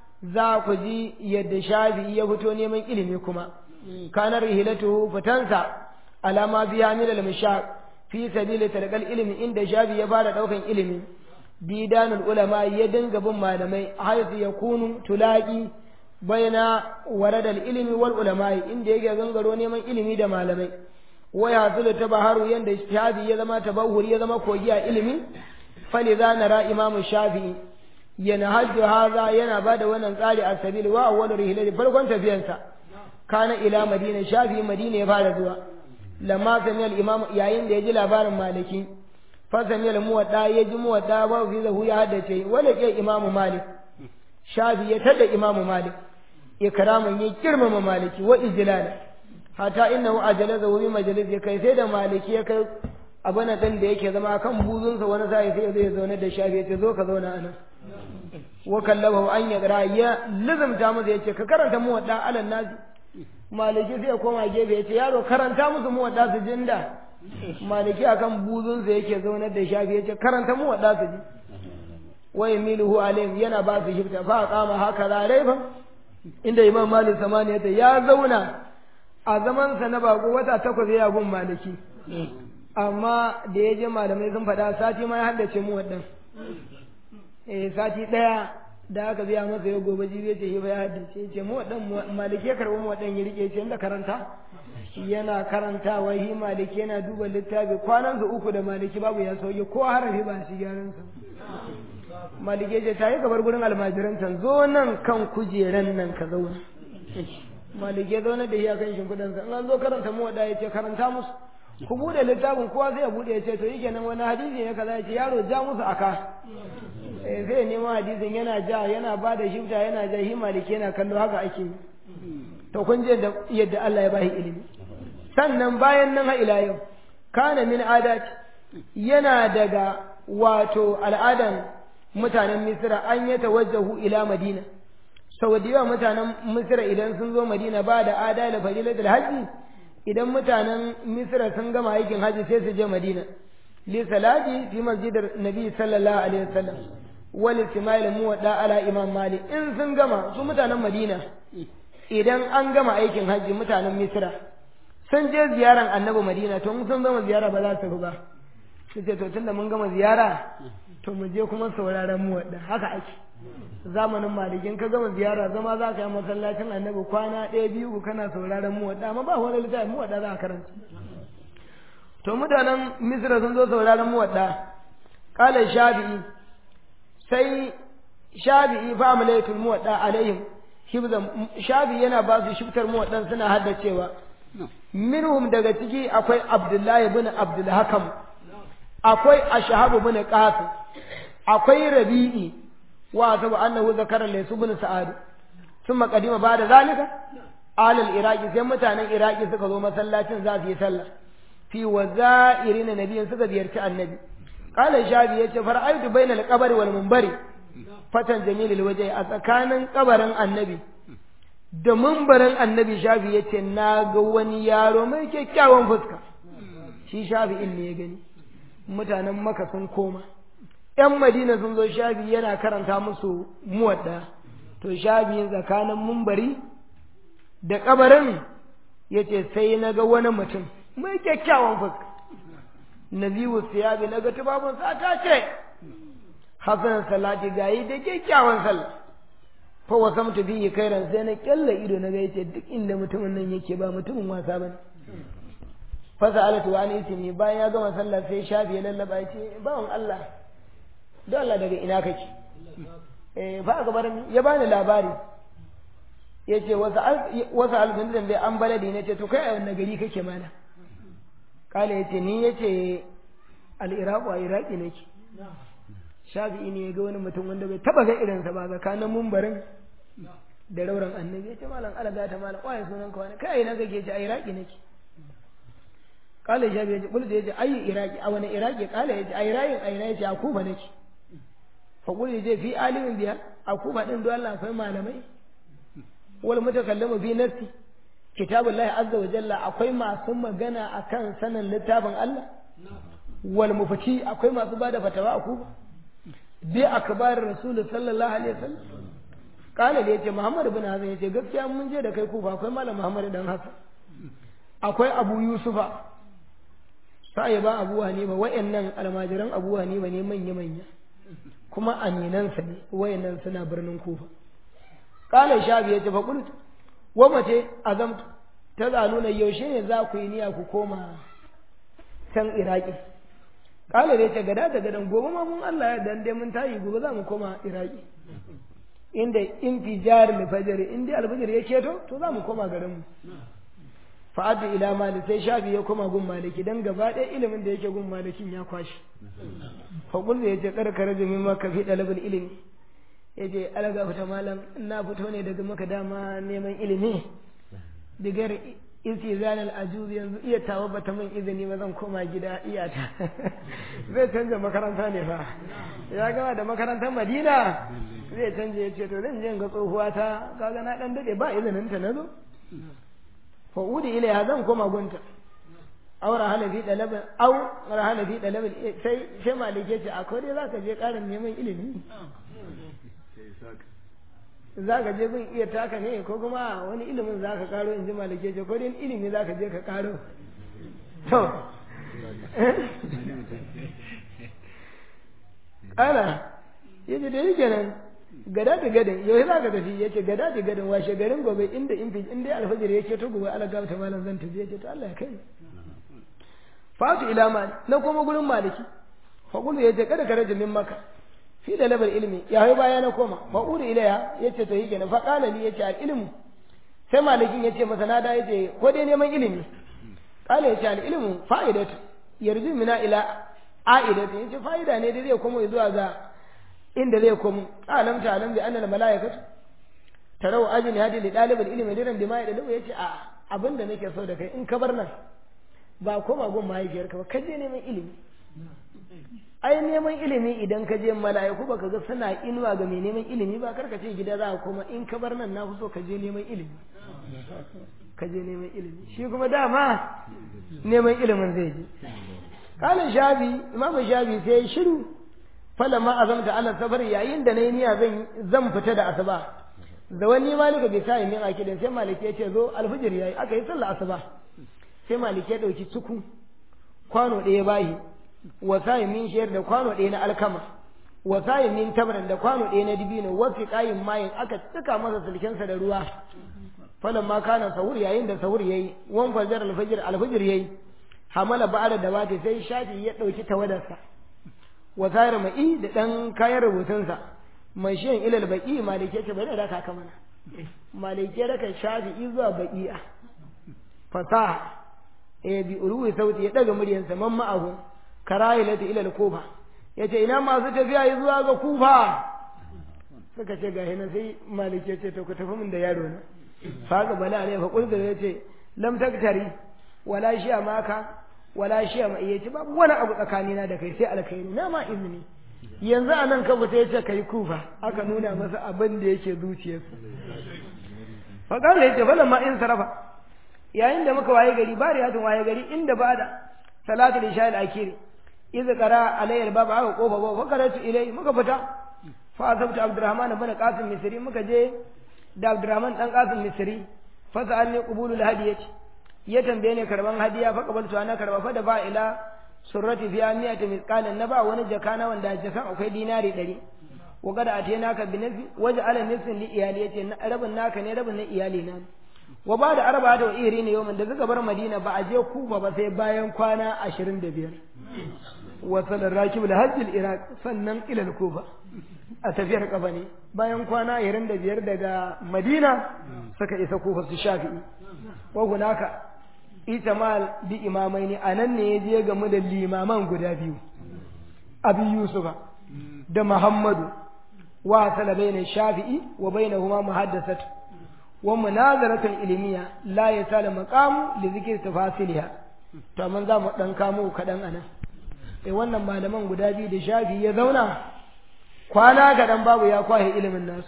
za ku ji yadda shafi ya fito neman ilimi kuma kana rihilatu fitansa alama biya min al-mishaq fi sabili talqal ilmi inda shafi ya fara daukan ilimi bidanul ulama ya dinga bin malamai haythu yakunu tulaqi baina waradal ilimi wal ulama'i inda yake gangaro neman ilimi da malamai waya zulu tabaharu yanda shafi ya zama tabahuri ya zama kogi a ilimi faliza nara imamu shafi'i yana hajju haza yana bada wannan tsari a sabil wa awwal rihlati farkon tafiyansa kana ila madina shafi'i madina ya fara zuwa lamma sami al imam yayin da ya ji labarin maliki fa sami al muwadda ya ji muwadda ba fi zahu ya haddace wala ke imamu malik shafi ya tada imamu malik ikraman ya girmama maliki wa ijlala hatta innahu ajalaza wa majalis ya kai sai da maliki ya kai abana dan da yake zama kan buzunsa wani sai sai zai zauna da shafi ya ce zo ka zauna anan wa kallabahu an ya qira ya lazamta masa yace ka karanta mu wadda alan nazi maliki sai ya koma gefe yace yaro karanta musu mu wadda su jinda maliki akan buzunsa yake zauna da shafi yace karanta mu wadda su ji wa yamiluhu alayhim yana ba su shifta fa qama haka raifa inda imam malik samaniyata ya zauna a zamansa na bako wata takwas ya gun maliki amma da ya je malamai sun faɗa sati ma ya haddace mu waɗan eh sati ɗaya da aka biya masa ya gobe jibi ya ce ba ya haddace ce mu waɗan maliki ya karɓi mu waɗan ya rike ce da karanta yana karantawa hi maliki yana duba littafi kwanan su uku da maliki babu ya sauke ko harafi ba shi gyaran sa maliki ce ta yi gabar gurin almajiran can zo nan kan kujeran nan ka zauna maliki ya zauna da iya kan shimfiɗan sa in an zo karanta mu waɗa ya ce karanta musu ku bude littafin kowa zai bude ya ce to yake nan wani hadisi ne kaza ya ce yaro ja musu aka eh zai nema hadisin yana ja yana ba da shifta yana ja hi maliki yana kallo haka ake to kun je yadda Allah ya bashi ilimi sannan bayan nan ha ila yau kana min adat yana daga wato al'adan mutanen Misra an yi tawajjahu ila Madina sau da yawa mutanen Misra idan sun zo Madina ba da ada da fadilatul hajji idan mutanen Misra sun gama aikin hajji sai su je Madina li salati fi masjidar Nabi sallallahu alaihi wasallam wal Ismail muwadda ala Imam Malik in sun gama su mutanen Madina idan an gama aikin hajji mutanen Misra sun je ziyaran Annabi Madina to sun zama ziyara ba za su ba sai ce to tunda mun gama ziyara to mu je kuma sauraron mu wadda haka ake zamanin malikin ka gama ziyara zama za ka yi masallacin annabi kwana ɗaya biyu kana sauraron mu wadda amma ba wani littafi mu wadda za a karanta to mutanen misra sun zo sauraron mu wadda kala shafi'i sai shafi'i fa amalaitul mu wadda alaihim hibzan shafi'i yana ba su shiftar mu waddan suna haddacewa minhum daga ciki akwai abdullahi bin abdul hakam akwai ashahabu bin qasim akwai rabi'i wa sabu annahu zakara laysu bin sa'ad thumma qadima ba'da zalika alal iraqi sai mutanen iraqi suka zo masallacin za su yi sallah fi waza'irin nabiyin suka ziyarci annabi qala shabi yace fara'aitu bainal qabri wal munbari fatan jamilul wajhi a tsakanin kabarin annabi da mumbarin annabi shafi yace na ga wani yaro mai kyakkyawan fuska shi shafi'in ne ya gani mutanen maka sun koma ‘yan madina sun zo shafi yana karanta musu muwadda to shafi tsakanin mumbari da kabarin ya ce sai na ga wani mutum mai kyakkyawan fuska naziwu siyabi na ga tubabun ta ce hasan salati gayi da kyakkyawan sallah fa wasamtu bihi kairan sai na kyalla ido na ga yace duk inda mutumin nan yake ba mutumin wasa bane fasa alatu wa ismi bayan ya gama sallah sai shafi ya lallaba ya ce bawan Allah don Allah daga ina kake eh fa aka bar ya bani labari ya ce wasu alfin da an baladi na ce to kai a wannan gari kake mana kala ya ce ni ya ce al'iraku a iraki nake shafi'i ne ya ga wani mutum wanda bai taba ga irinsa ba tsakanin mumbarin da rauran annabi ya ce malam alaga ta malam kwaye sunan ka wani kai na kake ce a iraki nake kala shafi ya ce bulda ya ce ayi iraki a wani iraki kala ya ce a irayin a ina ya ce a kuba nake fa kulli ya ce fi alimin biya a kuba din don Allah akwai malamai wal mutakallamu fi nafsi kitabullahi azza wa jalla akwai masu magana akan sanin littafin Allah wal mufati akwai masu bada fatawa a kuba bi akbar rasul sallallahu alaihi wasallam kala da yace Muhammad ibn Hazan yace gaskiya mun je da kai kufa akwai malam Muhammad dan Hassan akwai Abu Yusufa sai ba Abu Hanifa wayannan almajiran Abu Hanifa ne manya manya kuma aminansa ne wayannan suna birnin Kufa kala shafi yace fa qultu wa mace azamtu ta zaluna yaushe ne za ku yi niyya ku koma can Iraki kala da yace gada da gadan gobe ma mun Allah ya dan dai mun tayi gobe za mu koma Iraki inda infijar al-fajr inda al-fajr ya keto to za mu koma garin mu fa'adu ila malik sai shafi ya koma gun maliki dan gaba ɗaya ilimin da yake gun malikin ya kwashi fa kullu yace karkare da mimma ka fi dalibul ilimi yace alaga fita malam na fito ne daga maka dama neman ilimi digar istizan al-ajuz yanzu iya tawo bata min izini ba zan koma gida iyata zai canza makaranta ne fa ya gama da makarantar Madina zai canje yace to zan je ga tsohuwa ta kaga na dan dade ba izinin ta nazo fa udi ilaiha zan koma gunta aw rahala fi dalabin aw rahala fi dalabin sai sai malike ce akwai dai zaka je karin neman ilimi za ka je gun iya taka ne ko kuma wani ilimin za ka karo in ji malike ce ko dai ilimi za ka je ka karo to ana yace da yake nan gada da gadan yau za ka tafi yace gada da gadan washe garin gobe inda in in dai alfajir yake to gobe ala gaba ta malam zan tafi yace to Allah ya kai fatu ila mali na koma gurin maliki fa kullu yace kada ka rajin min maka fi da labar ilimi ya hau baya na koma fa uri ilaya yace to yake na fa qala li yace al ilmu sai malikin yace masa na da yace ko dai neman ilimi qala yace al ilmu fa'idatu yarju mina ila a'idatu yace fa'ida ne da zai koma zuwa ga inda zai komo alam ta alam bi annal malaikatu tarau ajin hadi li dalibul ilmi diran bima ya dalu yace a abinda nake so da kai in ka bar nan ba koma gun mahaifiyarka ba ka je neman ilimi ai neman ilimi idan ka je mala'iku baka ga suna inuwa ga mai neman ilimi ba karka ce gida za ka koma in ka bar nan na fi so ka je neman ilimi ka je neman ilimi shi kuma dama neman ilimin zai je kalin shabi imamu shabi sai ya shiru falamma azamta ala safar yayin da nayi niyya zan zan fita da asuba da wani malika bai sa min akidin sai maliki ya ce zo alfijir yayi aka yi sallah asuba sai maliki ya dauki tuku kwano ɗaya bayi wasayin min shayar da kwano ɗaya na alkama wasayin min tamran da kwano ɗaya na dibino wasu ƙayin mayin aka cika masa sulkensa da ruwa falan ma kana sahur yayin da sahur yayi wan fajar alfajir alfajir yayi hamala ba'ada da bata sai shafi ya ɗauki tawadarsa wasayar ma'i da ɗan kayan rubutunsa mai shiyan ilal baƙi malike ce bai da raka ka mana malike raka shafi zuwa baƙi'a fasaha eh bi ulwi sauti ya daga muryarsa man ma'ahu karahilati ila al-kufa yace ina masu tafiya zuwa ga kufa suka ce ga hina sai malike ce to ku tafi min da yaro na faga bala ne fa kullu yace lam taktari wala shi'a maka wala shi'a ma yace babu wani abu tsakanina da kai sai alkhairi na ma izini yanzu a nan kafa ya ce ka yi kufa aka nuna masa abin da yake zuciyarsa faƙar ya ce falon ma in sarafa yayin da muka waye gari bari hatun waye gari inda ba da salatu da sha al'akiri iza kara alayyar babu aka kofa ba fa karatu ilai muka fita fa asabta abdurrahman bin qasim misri muka je da abdurrahman dan qasim misri fa sa'alni qubulul hadiyati ya tambaye ne karban hadiya fa qabaltu ana karba fa da ba ila surrati fiya miyata misqalan na ba wani jaka na wanda jakan akwai dinari ɗari wa kada atena ka bi nafi waje ala nafsin li iyali yace rabin naka ne rabin na iyali na wa ba da arba da iri ne yau da suka bar madina ba a je kuba ba sai bayan kwana ashirin da biyar wa salar rakib da hajjil iraq sannan ilal kuba a tafiyar kafa ne bayan kwana ashirin da biyar daga madina suka isa kufa su shafi'i wa hunaka itamal bi imamai ne a nan ne ya je game da limaman guda biyu abi yusufa da muhammadu wa sala bayna shafi'i wa bainahuma muhaddasatu wa munazaratun ilmiya la yasal maqam li zikri tafasiliha to amma za mu dan kamo kadan anan eh wannan malaman guda biyu da shafi ya zauna kwana kadan babu ya kwahe ilimin nasu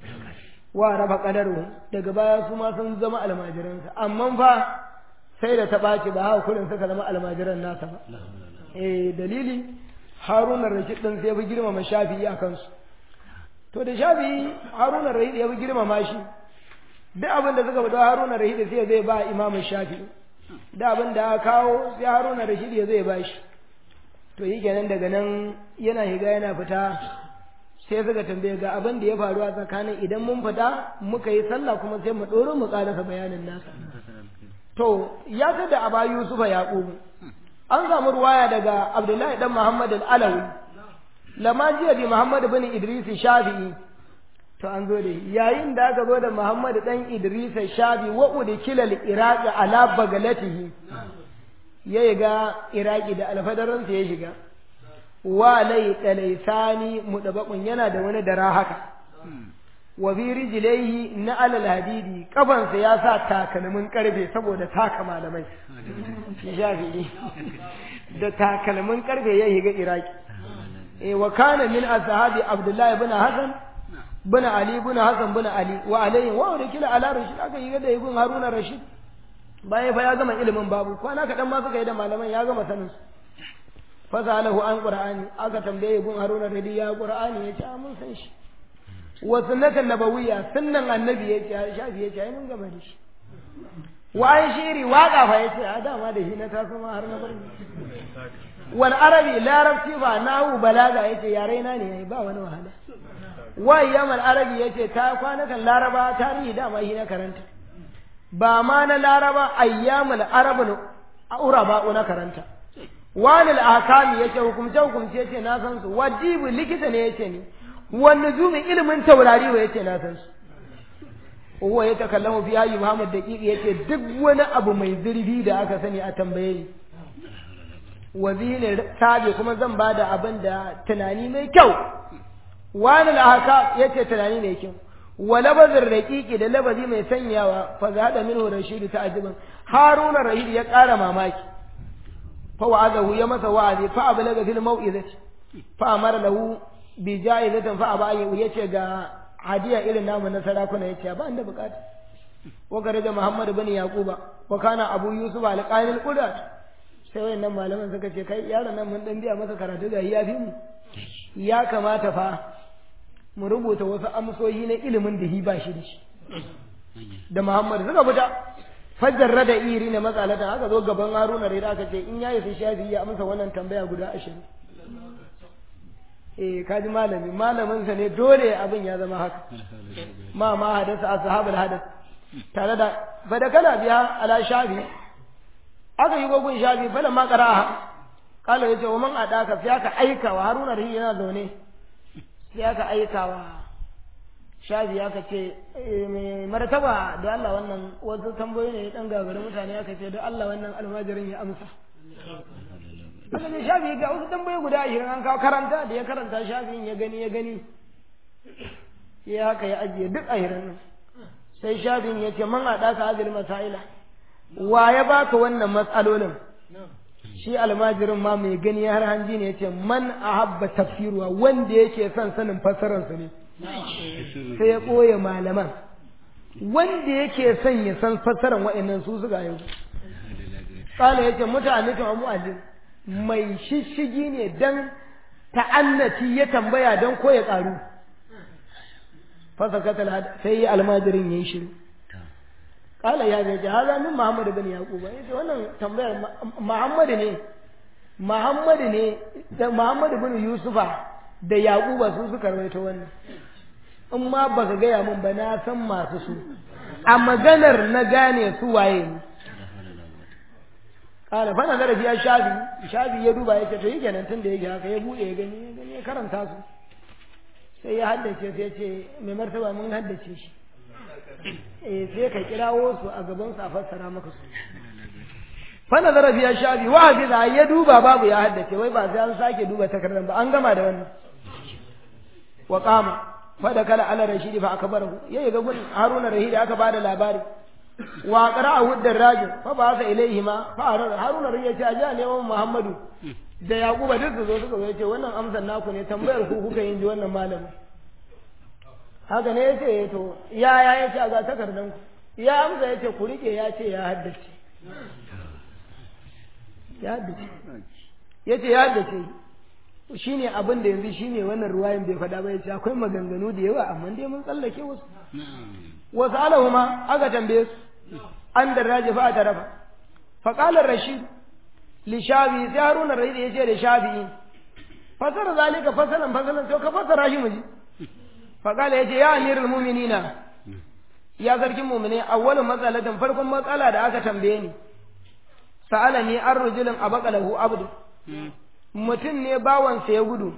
wa raba qadaru daga baya su ma sun zama almajiransa amma fa sai da ta ɓaci ba haka kurin suka zama almajiran nasa ba eh dalili haruna rashid din sai ya fi girmama shafi'i a kansu to da shafi'i haruna rashid ya fi girmama shi duk abin da suka fito haruna rashid sai zai ba imamin shafi'i da abin da aka kawo sai haruna rashid ya zai ba shi to yi kenan daga nan yana higa yana fita sai suka tambaye ga abin da ya faru a tsakanin idan mun fita muka yi sallah kuma sai mu ɗoro mu ƙarasa bayanin nasa to ya ta da aba yusufa yaqubu an samu ruwaya daga abdullahi dan muhammad al-alawi lama jiya bi muhammad bin idris shafi'i to an zo da yayin da aka zo da muhammad dan idris shafi wa udkila al-iraq ala bagalatihi ya ga iraki da alfadaran ya shiga wa lay talaisani mudabaqun yana da wani dara haka wa bi rijlaihi na alal hadidi kafansa ya sa takalmin karfe saboda taka malamai shafi'i da takalmin karfe ya higa iraki eh wa kana min ashabi abdullah ibn hasan ibn ali ibn hasan ibn ali wa alayhi wa kila ala rashid aka yi da ibn haruna rashid bayan fa ya gama ilimin babu kwana kadan ma suka yi da malaman ya gama sanin su fasalahu an qur'ani aka tambaye ibn haruna rashid ya qur'ani ya ce mun san shi wa sunnatan nabawiyya sunnan annabi ya ce shafi ya ce ai mun gama da shi wa an shiri waka fa ya ce a dama da shi na taso ma har na bar wal arabi larabci ba nahu balaga ya ce yare na ne ba wani wahala wa yamal arabi ya ce ta kwanakan laraba tarihi dama shi na karanta ba ma na laraba ayyamul arabun uraba na karanta wani al-ahkami yace hukumce hukumce yace na san su wajibu likita ne yace ni wani zumin ilimin taurari wa yace na san su huwa ya takallamu fi hayi Muhammad daqiqi yace duk wani abu mai zurfi da aka sani a tambaye ni wazini tabi kuma zan bada abin da tunani mai kyau wani lahaka yace tunani mai kyau wa labazin raqiqi da labazi mai sanyawa fa zada minhu rashid ta'jiban haruna rashid ya ƙara mamaki fa wa'adahu ya masa wa'azi fa ablaga fil mau'izati fa amara lahu bi ja'izatin fa aba yace ga hadiya irin namu na sarakuna yace ba inda bukata wa garaja muhammad bin yaquba wa kana abu yusuf al-qail qudat sai wayannan malaman suka ce kai yaron nan mun dan biya masa karatu ga ya fi mu ya kamata fa mu rubuta wasu amsoshi na ilimin da hi ba shi da shi da muhammad suka fita fajarra da iri ne matsalatan aka zo gaban haruna da aka ce in ya yi shafi ya amsa wannan tambaya guda ashirin eh kaji malami malamin sa ne dole abin ya zama haka ma ma hadasa ashabul hadas tare da bada kana biya ala shafi aka yi gogun shafi fala ma qara'a kala yace wa man adaka sai aka aika wa haruna da yana zaune sai aka aika wa shafi aka ce mai martaba da Allah wannan wasu tambayoyi ne dan gagari mutane aka ce da Allah wannan almajirin ya amsa aka ce shafi ga wasu tambayoyi guda ashirin an kawo karanta da ya karanta shafin ya gani ya gani ya haka ya ajiye duk ashirin nan sai shafin ya ce man haɗa ka hazil masaila wa ya baka wannan matsalolin shi almajirin ma mai gani har hanji ne ya ce man ahabba tafsiruwa wanda yake son sanin fassararsa ne sai ya ɓoye malaman wanda yake son ya san fassarar wa'annan su suka yau kala ya ce mutane ta mu'allim mai shishigi ne dan ta'annati ya tambaya don ko ya ƙaru fasakatal sai yi almajirin ya yi shiru kala ya ce haza min muhammadu bin yaquba yace wannan tambayar muhammadu ne muhammadu ne da muhammadu bin yusufa da yaquba su suka rawaito wannan in ma baka gaya min ba na san masu su a maganar na gane su waye ne kala fa nazara biya shafi shafi ya duba ya ce to yake nan tun da yake haka ya bude ya gani ya gani ya karanta su sai ya haddace sai ya ce mai martaba mun haddace shi eh sai ka kirawo su a gaban su a fassara maka su fa nazara biya shafi wa hafiza ya duba babu ya haddace wai ba sai an sake duba takardar ba an gama da wannan wa qama fa da kala ala rashidi fa akbarahu yayi ga gun haruna rashidi aka bada labari wa qara'ahu darrajin fa ba sa ilaihi ma fa haruna rashidi ya ce aja ne muhammadu da yaquba duk su zo suka zo yace wannan amsar naku ne tambayar ku kuka yin ji wannan malamin haka ne yace to ya ya yace a ga takardan ku ya amsa yace ku rike ya ce ya haddace ya haddace yace ya haddace shine abin da yanzu shine wannan ruwayan bai faɗa ba yace akwai maganganu da yawa amma dai mun tsallake wasu wasu alahuma aka tambaye su an darraje fa ta rafa fa qala rashid li shafi sai haruna rashid yace da shafi fasara zalika fasalan fasalan to ka fasara shi muji fa qala yace ya amirul mu'minina ya sarkin mu'mine awwalun matsalatin farkon matsala da aka tambaye ni sa'alani an rajulin abaqalahu abdu mutum ne bawansa ya gudu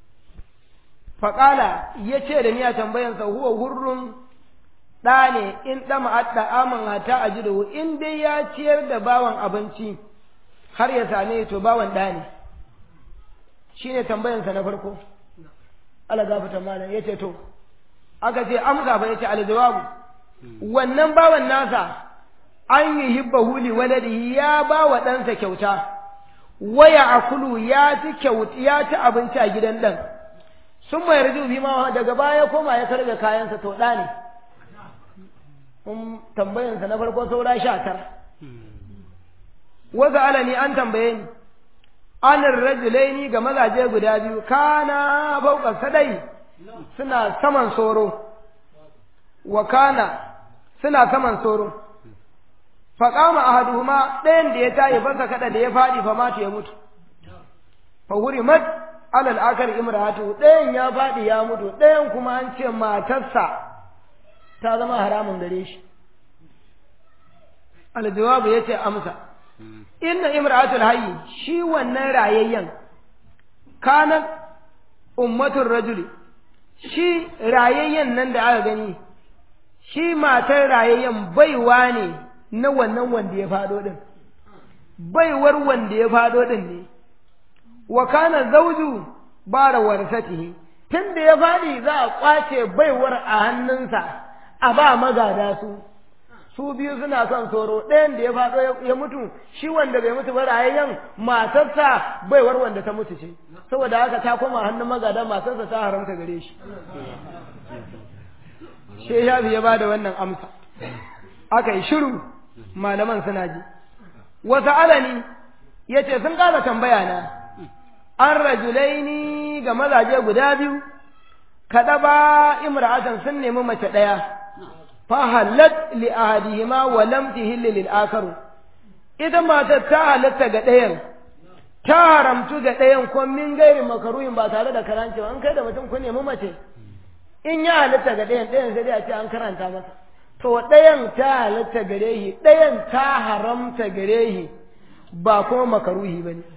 faƙala ya ce da ni a tambayansa huwa hurrun ɗa ne in ɗama adda aman hata a jidahu in dai ya ciyar da bawan abinci har ya same to bawan ɗa ne shi ne tambayansa na farko ala gafata malam ya ce to aka ce amsa fa ya ce aljawabu wannan bawan nasa an yi hibba huli waladihi ya ba wa ɗansa kyauta waya akulu ya ci kyauti ya ci abinci a gidan ɗan sun mai raju bi ma daga baya koma ya karɓe kayansa to ɗa ne tambayansa na farko saura sha tara wasu alani an tambaye ni anin rajulaini ga mazaje guda biyu kana fauka sadai suna saman soro wa kana suna saman soro faƙama a haduhuma ɗayan da ya tayi fasa kaɗa da ya faɗi fa mata ya mutu fa wuri mat alal akar imratu ɗayan ya faɗi ya mutu ɗayan kuma an ce matarsa ta zama haramun gare shi aljawabu ya ce amsa inna imratul hayyi shi wannan rayayyen kanan ummatul rajuli shi rayayyen nan da aka gani shi matar rayayyen baiwa ne na wannan wanda ya faɗo ɗin baiwar wanda ya faɗo ɗin ne wa kana zauju bara warasatihi tun da ya faɗi za a ƙwace baiwar a hannunsa a ba magada su su biyu suna son soro ɗayan da ya faɗo ya mutu shi wanda bai mutu ba rayayyan matarsa baiwar wanda ta mutu ce saboda haka ta koma hannun magada matarsa ta haramta gare shi shi ya ya ba da wannan amsa aka yi shiru malaman suna ji wasu alani ya ce sun ƙara tambaya na an rajulaini ga mazaje guda biyu kaɗa ba imra'atan sun nemi mace ɗaya fa halat li ahadihima wa lam tahilli lil akharu ita matar ta halatta ga ɗayan ta haramtu ga ɗayan ko min gairi makaruhin ba tare da karancewa an kai da mutum ku nemi mace in ya halatta ga ɗayan ɗayan sai dai a ce an karanta masa to ɗayan ta halatta gare shi ɗayan ta haramta gare shi ba kuma makaruhi ba ne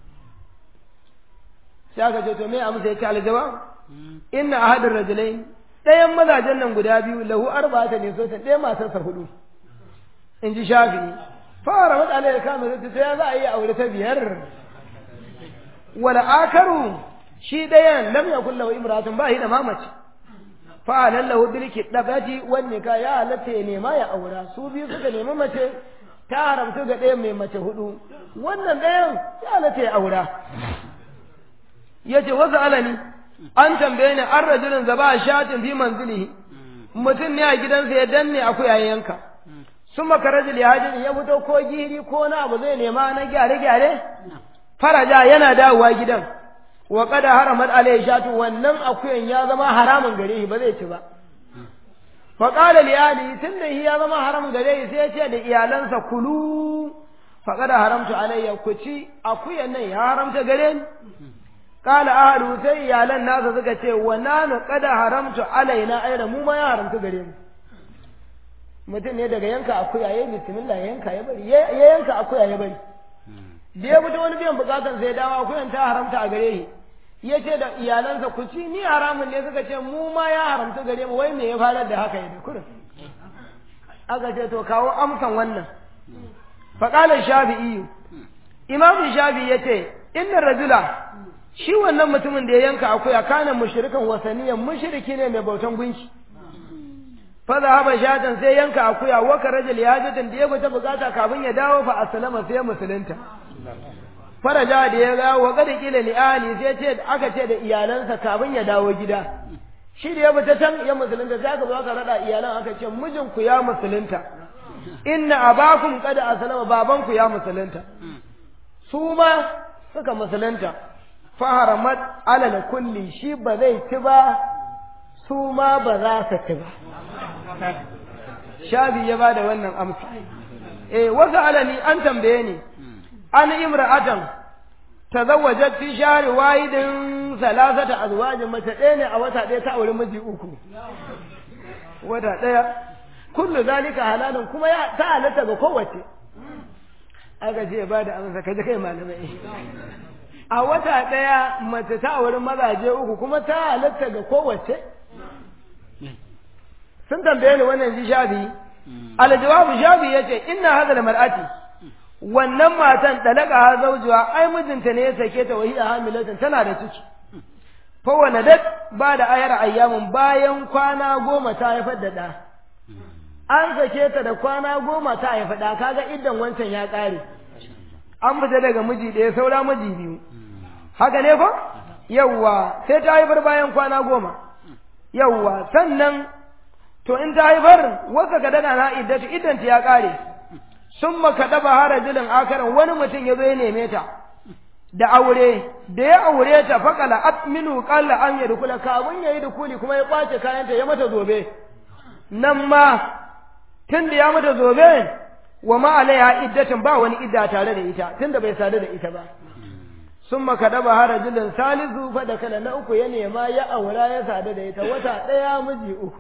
sai aka ce to me amsa ya ce aljawab inna ahadin rajulai ɗayan mazajen nan guda biyu lahu arba'ata ne sosan ɗaya matarsa hudu in ji shafi'i fara matsala ya kama zai ta ya za a yi aure ta biyar wala akaru shi ɗayan lam yakun lahu imratun ba shi da mamaci fa lallahu bil kidabati wan nikah ya halatta ya nema ya aura su biyu suka nemi mace ta haramta ga ɗayan mai mace hudu wannan ɗayan ya halatta ya aura yace wasu alani an tambaye ni an rajulin zaba shatin fi manzilihi mutum ne a gidansa ya danne akuya yanka sun maka rajul ya hajji ya fito ko giri ko na abu zai nema na gyare-gyare faraja yana dawowa gidan wa kada haramat alayhi shatu wannan akuyan ya zama haramun gare shi ba zai ci ba fa qala li ali tunda shi ya zama haramun gare shi sai ya ce da iyalansa kulu fa kada haramtu alayya ku ci akuyan nan ya haramta gare ni qala ahlu sai iyalan nasa suka ce wa nanu kada haramtu alaina ayra mu ma ya haramta gare mu mutum ne daga yanka akuya ya yi bismillah ya yanka ya bari ya yanka akuya ya bari da ya fito wani biyan bukatan sai dawo akuyan ta haramta a gare shi ya ce da iyalansa ku ci ni haramun ne suka ce mu ma ya haramta gare mu wai me ya farar da haka ya da kurin aka ce to kawo amsan wannan faƙalar shafi'i imamu shafi'i ya ce inna rajula shi wannan mutumin da ya yanka akuya kana mushrikan wasaniyan mushriki ne mai bautan gunki faza haba shatan sai yanka akuya waka rajul ya jatan da ya fita bukata kafin ya dawo fa aslama sai musulunta faraja da ya ga wa kada kila li ali sai ce aka ce da iyalansa kafin ya dawo gida shi da ya fita can ya musulunta sai aka zo aka rada iyalan aka ce mijinku ya musulunta inna abakum qad aslama babanku ya musulunta su ma suka musulunta fa haramat ala kulli shi ba zai ci ba su ma ba za su ci ba shabi ya ba da wannan amsa eh wasu alani an tambaye ni an imra'atan tazawwajat fi shahri wahidin salasata azwajin mace ɗaya ne a wata ɗaya ta auri miji uku wata ɗaya kullu zalika halalun kuma ya ta halatta ga kowace aka ce ba da amsa kaje kai malamai a wata ɗaya mace ta auri mazaje uku kuma ta halatta ga kowace sun tambaye ni wannan ji shafi aljawabu shafi yace inna hadha mar'ati wannan matan dalaka ha zaujuwa ai mijinta ne ya sake ta wahiya hamilatan tana da ciki fa waladat ba da ayar ayyamin bayan kwana goma ta haifar da da an sake ta da kwana goma ta haifa da kaga iddan wancan ya kare an fita daga miji ɗaya saura miji biyu haka ne ko yawwa sai ta haifar bayan kwana goma yawwa sannan to in ta haifar wasa ka daga na iddatu idan ta ya kare sun maka daba harajilin akaran wani mutum ya zo ya neme ta da aure da ya aure ta fakala atminu qalla an yadkhula kawun yayi dukuli kuma ya kwace kayanta ya mata zobe nan ma tun da ya mata zobe wa ma alaiha iddatin ba wani idda tare da ita tunda bai sadu da ita ba sun maka daba harajilin salisu fa da kala na uku ya nema ya aura ya sadu da ita wata ɗaya miji uku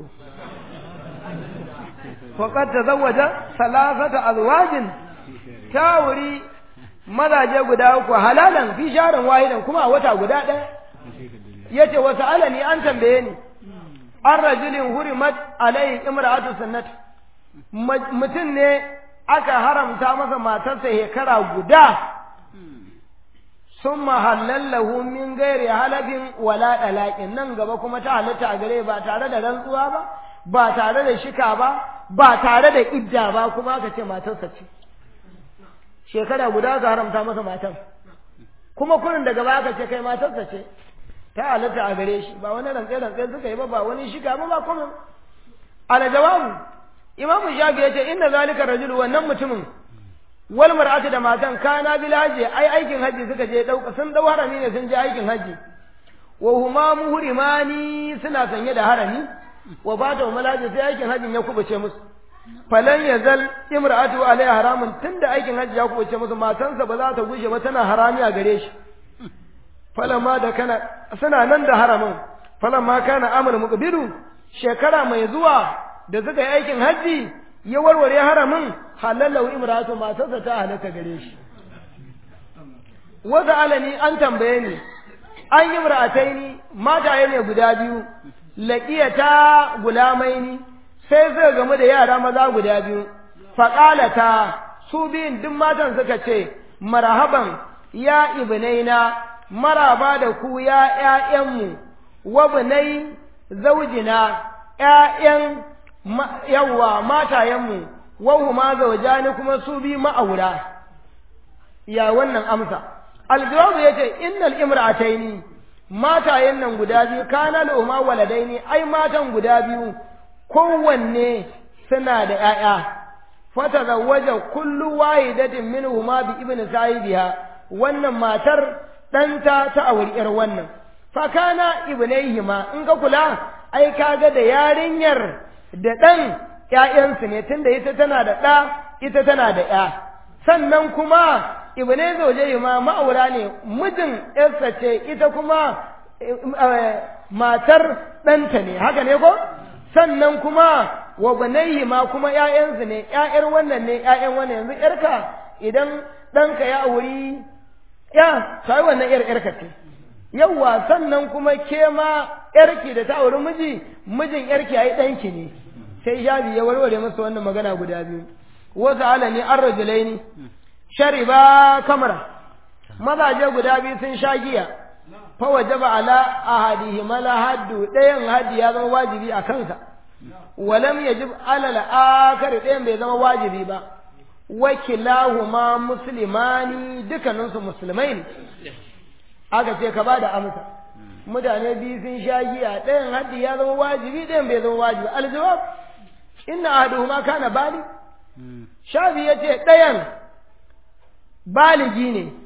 faqad tazawwaja salasata azwajin ta wuri mazaje guda uku halalan fi sharin wahidan kuma a wata guda ɗaya yace wasu alani an tambaye ni an rajulin hurimat alai imra'atu sunnat mutum ne aka haramta masa matarsa shekara guda sun mahallallahu min gairi halafin wala ɗalaƙin nan gaba kuma ta halatta a gare ba tare da rantsuwa ba ba tare da shika ba ba tare da idda ba kuma aka ce matarsa ce shekara guda ka haramta masa matan kuma kurin daga ba aka ce kai matarsa ce ta halatta a gare shi ba wani rantse rantse suka yi ba ba wani shika ba ba kuma ala jawabu imamu shafi ya ce inna zalika rajulu wannan mutumin wal mar'atu da matan kana bil haji ai aikin haji suka je dauka sun dau harami ne sun je aikin haji wa huma muhrimani suna sanye da harami wa ba ta malaji sai aikin hajjin ya kubuce musu falan yazal imra'atu alaiha haramun tunda aikin hajji ya kubuce musu matansa ba za ta gushe ba tana harami a gare shi falamma da kana suna nan da haramin falamma kana amul muqbilu shekara mai zuwa da suka yi aikin hajji ya warware haramin halalau imra'atu matarsa ta halaka gare shi wata alani an tambaye ni an yi mura'ataini mataye ne guda biyu laƙiyata gulamaini sai suka gamu da yara maza guda biyu faƙalata su biyun duk matan suka ce marhaban ya ibnaina maraba da ku ya ƴaƴanmu wa bunai zaujina ƴaƴan yawwa matayenmu wa huma zaujani kuma su bi ma'aura ya wannan amsa aljawabu yace innal imra'ataini matayen nan guda biyu kana lahuma waladaini ai matan guda biyu kowanne suna da ƴaƴa fatazawwaja kullu wahidatin minhuma bi ibni sahibiha wannan matar ɗanta ta auri ƴar wannan fa kana ibnaihima in ka kula ai kaga da yarinyar da ɗan ƴaƴansu ne tunda ita tana da ɗa ita tana da ƴa sannan kuma ibnai zauje ma ma'aura ne mijin yarsa ce ita kuma matar ɗanta ne haka ne ko sannan kuma wa banaihi ma kuma ƴaƴansu ne ƴaƴar wannan ne ƴaƴan wannan yanzu ƴarka idan ɗanka ya auri ya sai wannan ƴar ƴarka ce yawwa sannan kuma ke ma ƴarki da ta auri miji mijin ƴarki ai ɗanki ne sai shabi ya warware masa wannan magana guda biyu wasu alani an rajulaini shariba kamara mazaje guda biyu sun sha giya fa wajaba ala ahadihima la haddu ɗayan haddi ya zama wajibi a kansa walam yajib ala al-akhar ɗayan bai zama wajibi ba wakilahuma muslimani dukkaninsu musulmai ne aka ce ka bada amsa mutane biyu sun sha giya ɗayan haddi ya zama wajibi ɗayan bai zama wajibi aljawab inna ahaduhuma kana bali shafi yace ɗayan baligi ne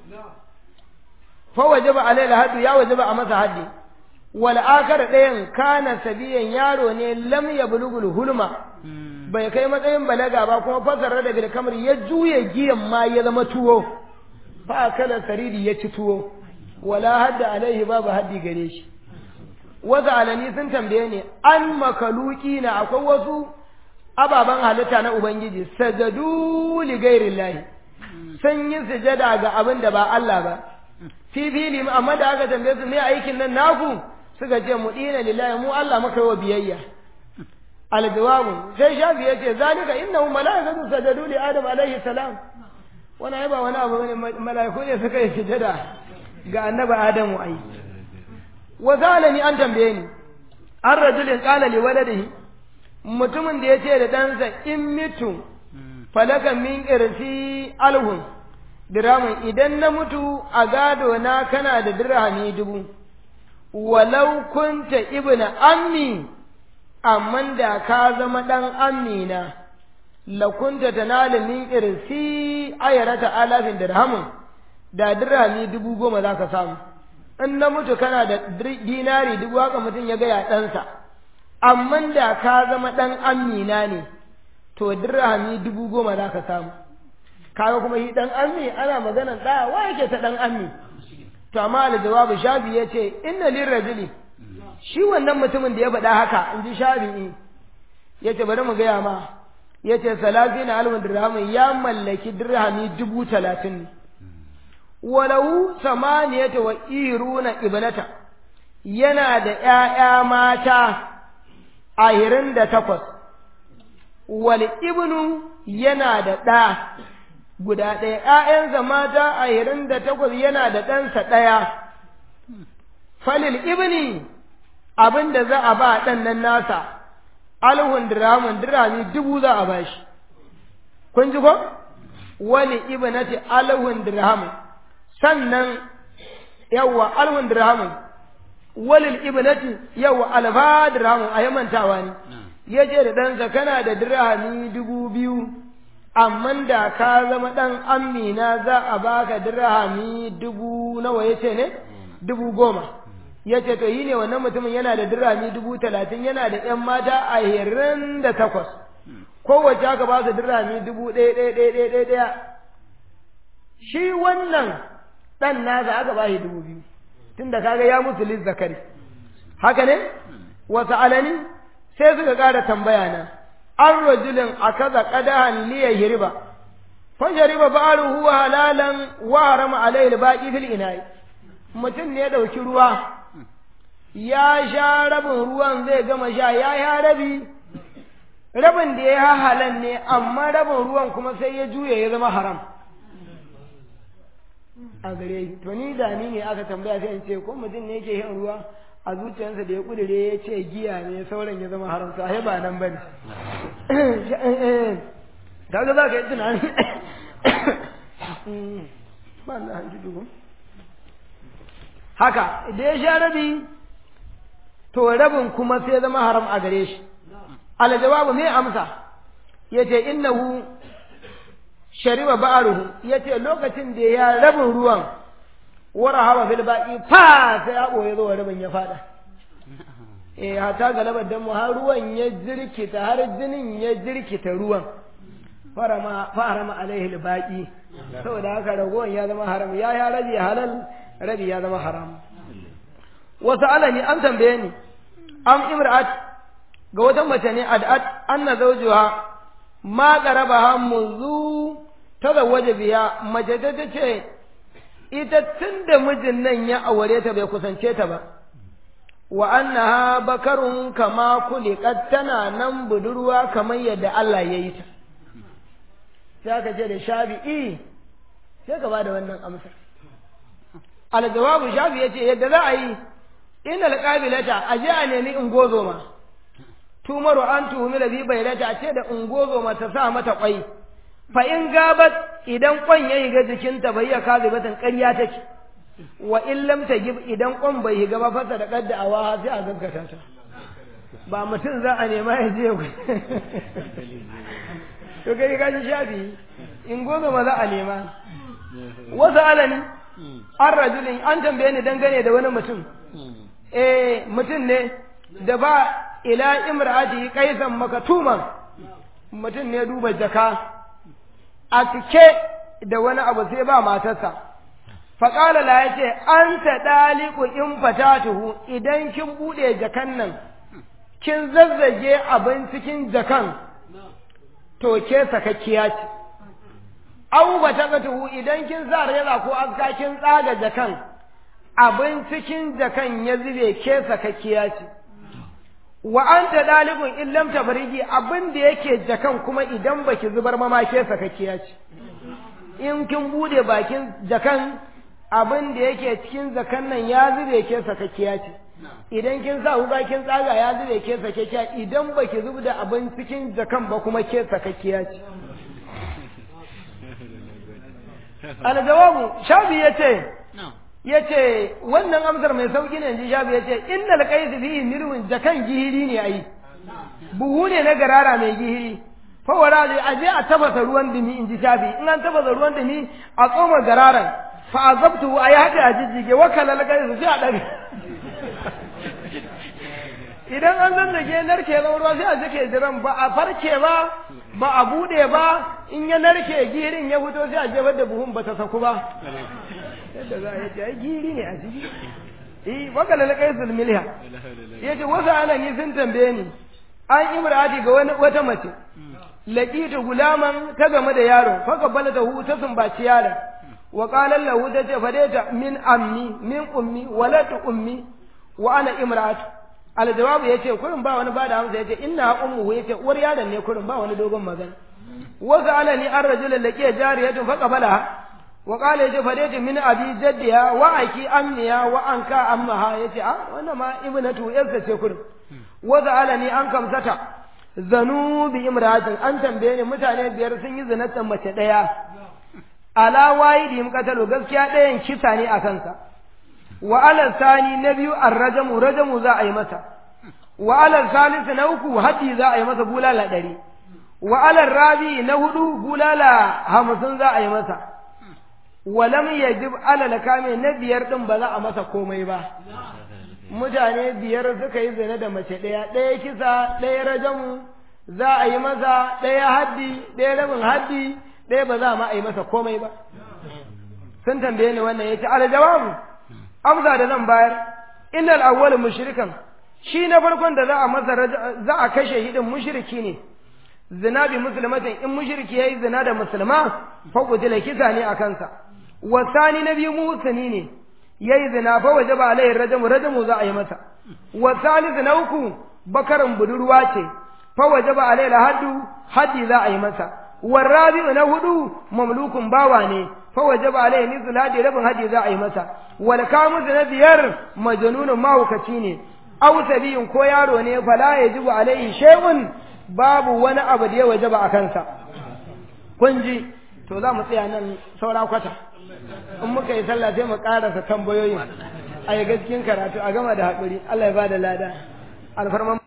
fa wajaba alaihi haddu ya wajaba a masa haddi wal akar ɗayan kana sabiyan yaro ne lam yablugul hulma bai kai matsayin balaga ba kuma fasara daga kamar ya juye giyan ma ya zama tuwo fa kala saridi ya ci tuwo wala hadda alaihi babu haddi gare shi wasu alani sun tambaye ni an makaluki na akwai wasu ababen halitta na ubangiji sajadu li ghairillahi sun yi sujada ga abin da ba Allah ba fi fili amma da aka tambaye su me aikin nan naku suka ce mu dina lillahi mu Allah muka yi wa biyayya aljawabu sai shafi ya ce zalika innahu malaikatu sajadu li adam alaihi salam wani ai ba wani abu ne malaiku ne suka yi sujada ga annabi adamu ai wa zalani an tambaye ni an rajulin qala li waladihi mutumin da ya ce da ɗansa in mitu falaka min irsi alhun diramin idan na mutu a gado na kana da dirhami dubu walau kunta ibna ammi amman da ka zama ɗan ammi na la kunta tanalu min irsi ayarata alafin dirhamin da dirhami dubu goma za ka samu in na mutu kana da dinari dubu haka mutum ya gaya ɗansa amman da ka zama ɗan amina ne to dirhami dubu goma za ka samu kaga kuma shi ɗan ammi ana maganan ɗaya wa yake ta ɗan ammi to amma aljawabu shafi ya ce inna lirrajuli shi wannan mutumin da ya faɗa haka in ji shafi'i ya ce bari mu gaya ma ya ce salafi na alwin dirhamin ya mallaki dirhami dubu talatin ne walau samaniyata wa iruna ibnata yana da ’ya'ya mata ahirin da takwas, wal ibnu yana da ɗa guda ɗaya, ’ya'yansa mata ahirin da takwas yana da ɗansa ɗaya, falil ibni abin da za a ba ɗan nan nasa, alhun diramun dirami dubu za a ba shi. Kun ji ko? Wali ibnati alhun dirhamun, sannan yawwa alhun dirhamun. walil ibnati yau alfa dirhamu a yamantawa ne ya ce da ɗansa kana da dirhami dubu biyu amma da ka zama ɗan amina za a baka dirhami dubu nawa ya ce ne dubu goma ya ce to yi ne wannan mutumin yana da dirami dubu talatin yana da ‘yan mata a hirin da takwas kowace aka ba su dirami dubu ɗaya ɗaya ɗaya ɗaya ɗaya ɗaya shi wannan ɗan nasa aka ba shi dubu biyu tunda kaga ya musu lis zakari haka ne wasu alani sai suka ƙara tambaya na an rajulin a kaza ƙadahan liya hiriba fa shariba ba'aruhu halalan wa harama alayhi baqi fil ina'i mutum ne ya ɗauki ruwa ya sha rabin ruwan zai gama sha ya ya rabi rabin da ya halan ne amma rabin ruwan kuma sai ya juya ya zama haram a gare shi to ni da ni ne aka tambaya sai in ce ko mutum ne yake yin ruwa a zuciyarsa da ya kudure ya ce giya ne sauran ya zama haram sai ba nan bane kaga za ka yi tunani ba na hanji dubu haka da ya sha rabi to rabin kuma sai zama haram a gare shi ala jawabu me amsa yace innahu shariba ba'ruhu yace lokacin da ya rabin ruwan wara hawa fil baqi fa sai ya boye zuwa rabin ya fada eh hata galabar dan mu har ruwan ya jirkita har jinin ya jirkita ruwan farama farama alaihi al baqi saboda haka ragowan ya zama haram ya ya rabi halal rabi ya zama haram wasu alani an tambaye ni am imra'at ga wata mace ne ad'at anna zawjuha ma qarabaha munzu tazawwaja biya mace ta ce ita tunda mijin nan ya aure ta bai kusance ta ba wa annaha bakarun kama kuliqat tana nan budurwa kamar yadda Allah ya yi ta sai aka ce da shafi'i sai ka bada wannan amsar aljawabu shafi yace yadda za a yi inna alqabilata aje a nemi ingozoma tumaru an tuhumi da bi bayrata a ce da ingozoma ta sa mata kwai fa in gabat idan kwan ya higa jikinta bai ya kaze batan ƙarya take wa in lam tajib idan kwan bai higa ba fasa da kadda awa sai a gaggata ta ba mutum za a nema ya je to kai ka ji shafi ingozoma za a nema wasu alani an rajulin an tambaye ni dangane da wani mutum eh mutum ne da ba ila imra'ati qaisan makatuman mutum ne duba jaka a cike da wani abu sai ba matarsa faƙala la yace anta daliku in fatatuhu idan kin bude jakan nan kin zazzage abin cikin jakan to ke sakakkiya ce au ba ta idan kin sa reza ko aska kin tsaga jakan abin cikin jakan ya zube ke sakakkiya ce wa anta dalibun in lam tafariji abin da yake jakan kuma idan baki zubar mama ke sakakkiya ce in kin bude bakin jakan abin da yake cikin jakan nan ya zube ke sakakkiya ce idan kin sa huga kin tsaga ya zube ke sakakkiya idan baki zub da abin cikin jakan ba kuma ke sakakkiya ce aljawabu shafi yace yace wannan amsar mai sauki ne ji shafi yace innal qais fihi milhun jakan gihiri ne ai buhu ne na garara mai gihiri fa wara da aje a tafasa ruwan dumi in ji shafi in an tafasa ruwan dumi a tsoma gararan fa azabtu ayi haka a jijjige wakala al qais sai a dare idan an zazzage narke zama ruwa sai a jike jiran ba a farke ba ba a bude ba in ya narke girin ya fito sai a jefar da buhun ba ta saku ba yadda za a yi ai giri ne a ciki eh waka lalaka yasul milha yace wasu alani sun tambaye ni an imrati ga wani wata mace laqitu gulaman ta game da yaro fa kabbalata hu ta sumbaci yaron wa qala lahu ta ce fadaita min ammi min ummi walatu ummi wa ana imratu aljawabu yace kurin ba wani bada amsa yace inna ummuhu yace uwar yaron ne kurin ba wani dogon magana wasu alani an rajulun laqiya jariyatun fa qabalaha wa qala yace fadaitu min abi jaddiha wa aki amniya wa anka ammaha yace a wannan ma ibnatu yarsa ce kurin wasu alani an kamsata zanu bi imratin an tambaye ni mutane biyar sun yi zinatan mace daya ala wahidihim qatalu gaskiya ɗayan kisa ne a kansa wa alal sani na biyu arrajamu rajamu za a yi masa wa alal salisu na uku haddi za a yi masa bulala ɗari wa alal rabi na hudu bulala hamsin za a yi masa wa lam yajib alal kame na biyar din ba za a masa komai ba mutane biyar suka yi zina da mace ɗaya ɗaya kisa ɗaya rajamu za a yi masa ɗaya haddi ɗaya rabin haddi ɗaya ba za ma a yi masa komai ba sun tambaye ni wannan yace ala jawabu amsa da zan bayar innal awwal mushrikan shi na farkon da za a masa za a kashe shi din mushriki ne zina bi muslimatin in mushriki yayi zina da musulma fa kutila kisa ne a kansa wasani na biyu muhsini ne yayi zina fa wajaba alaihi rajamu rajamu za a yi masa wasalisu na uku bakarin budurwa ce fa wajaba alaihi haddu haddi za a yi masa والرابع na hudu mamlukun bawa ne fa wajaba alaihi nizul hadi rabin hadi za a yi masa wal kamus na biyar majnunun mahaukaci ne aw sabiyun ko yaro ne fala yajibu alaihi shay'un babu wani abu da ya wajaba a kansa kun ji to za mu tsaya nan saura kwata in muka yi sallah sai mu karasa tambayoyin a yi gaskiyar karatu a gama da haƙuri Allah ya ba da lada alfarman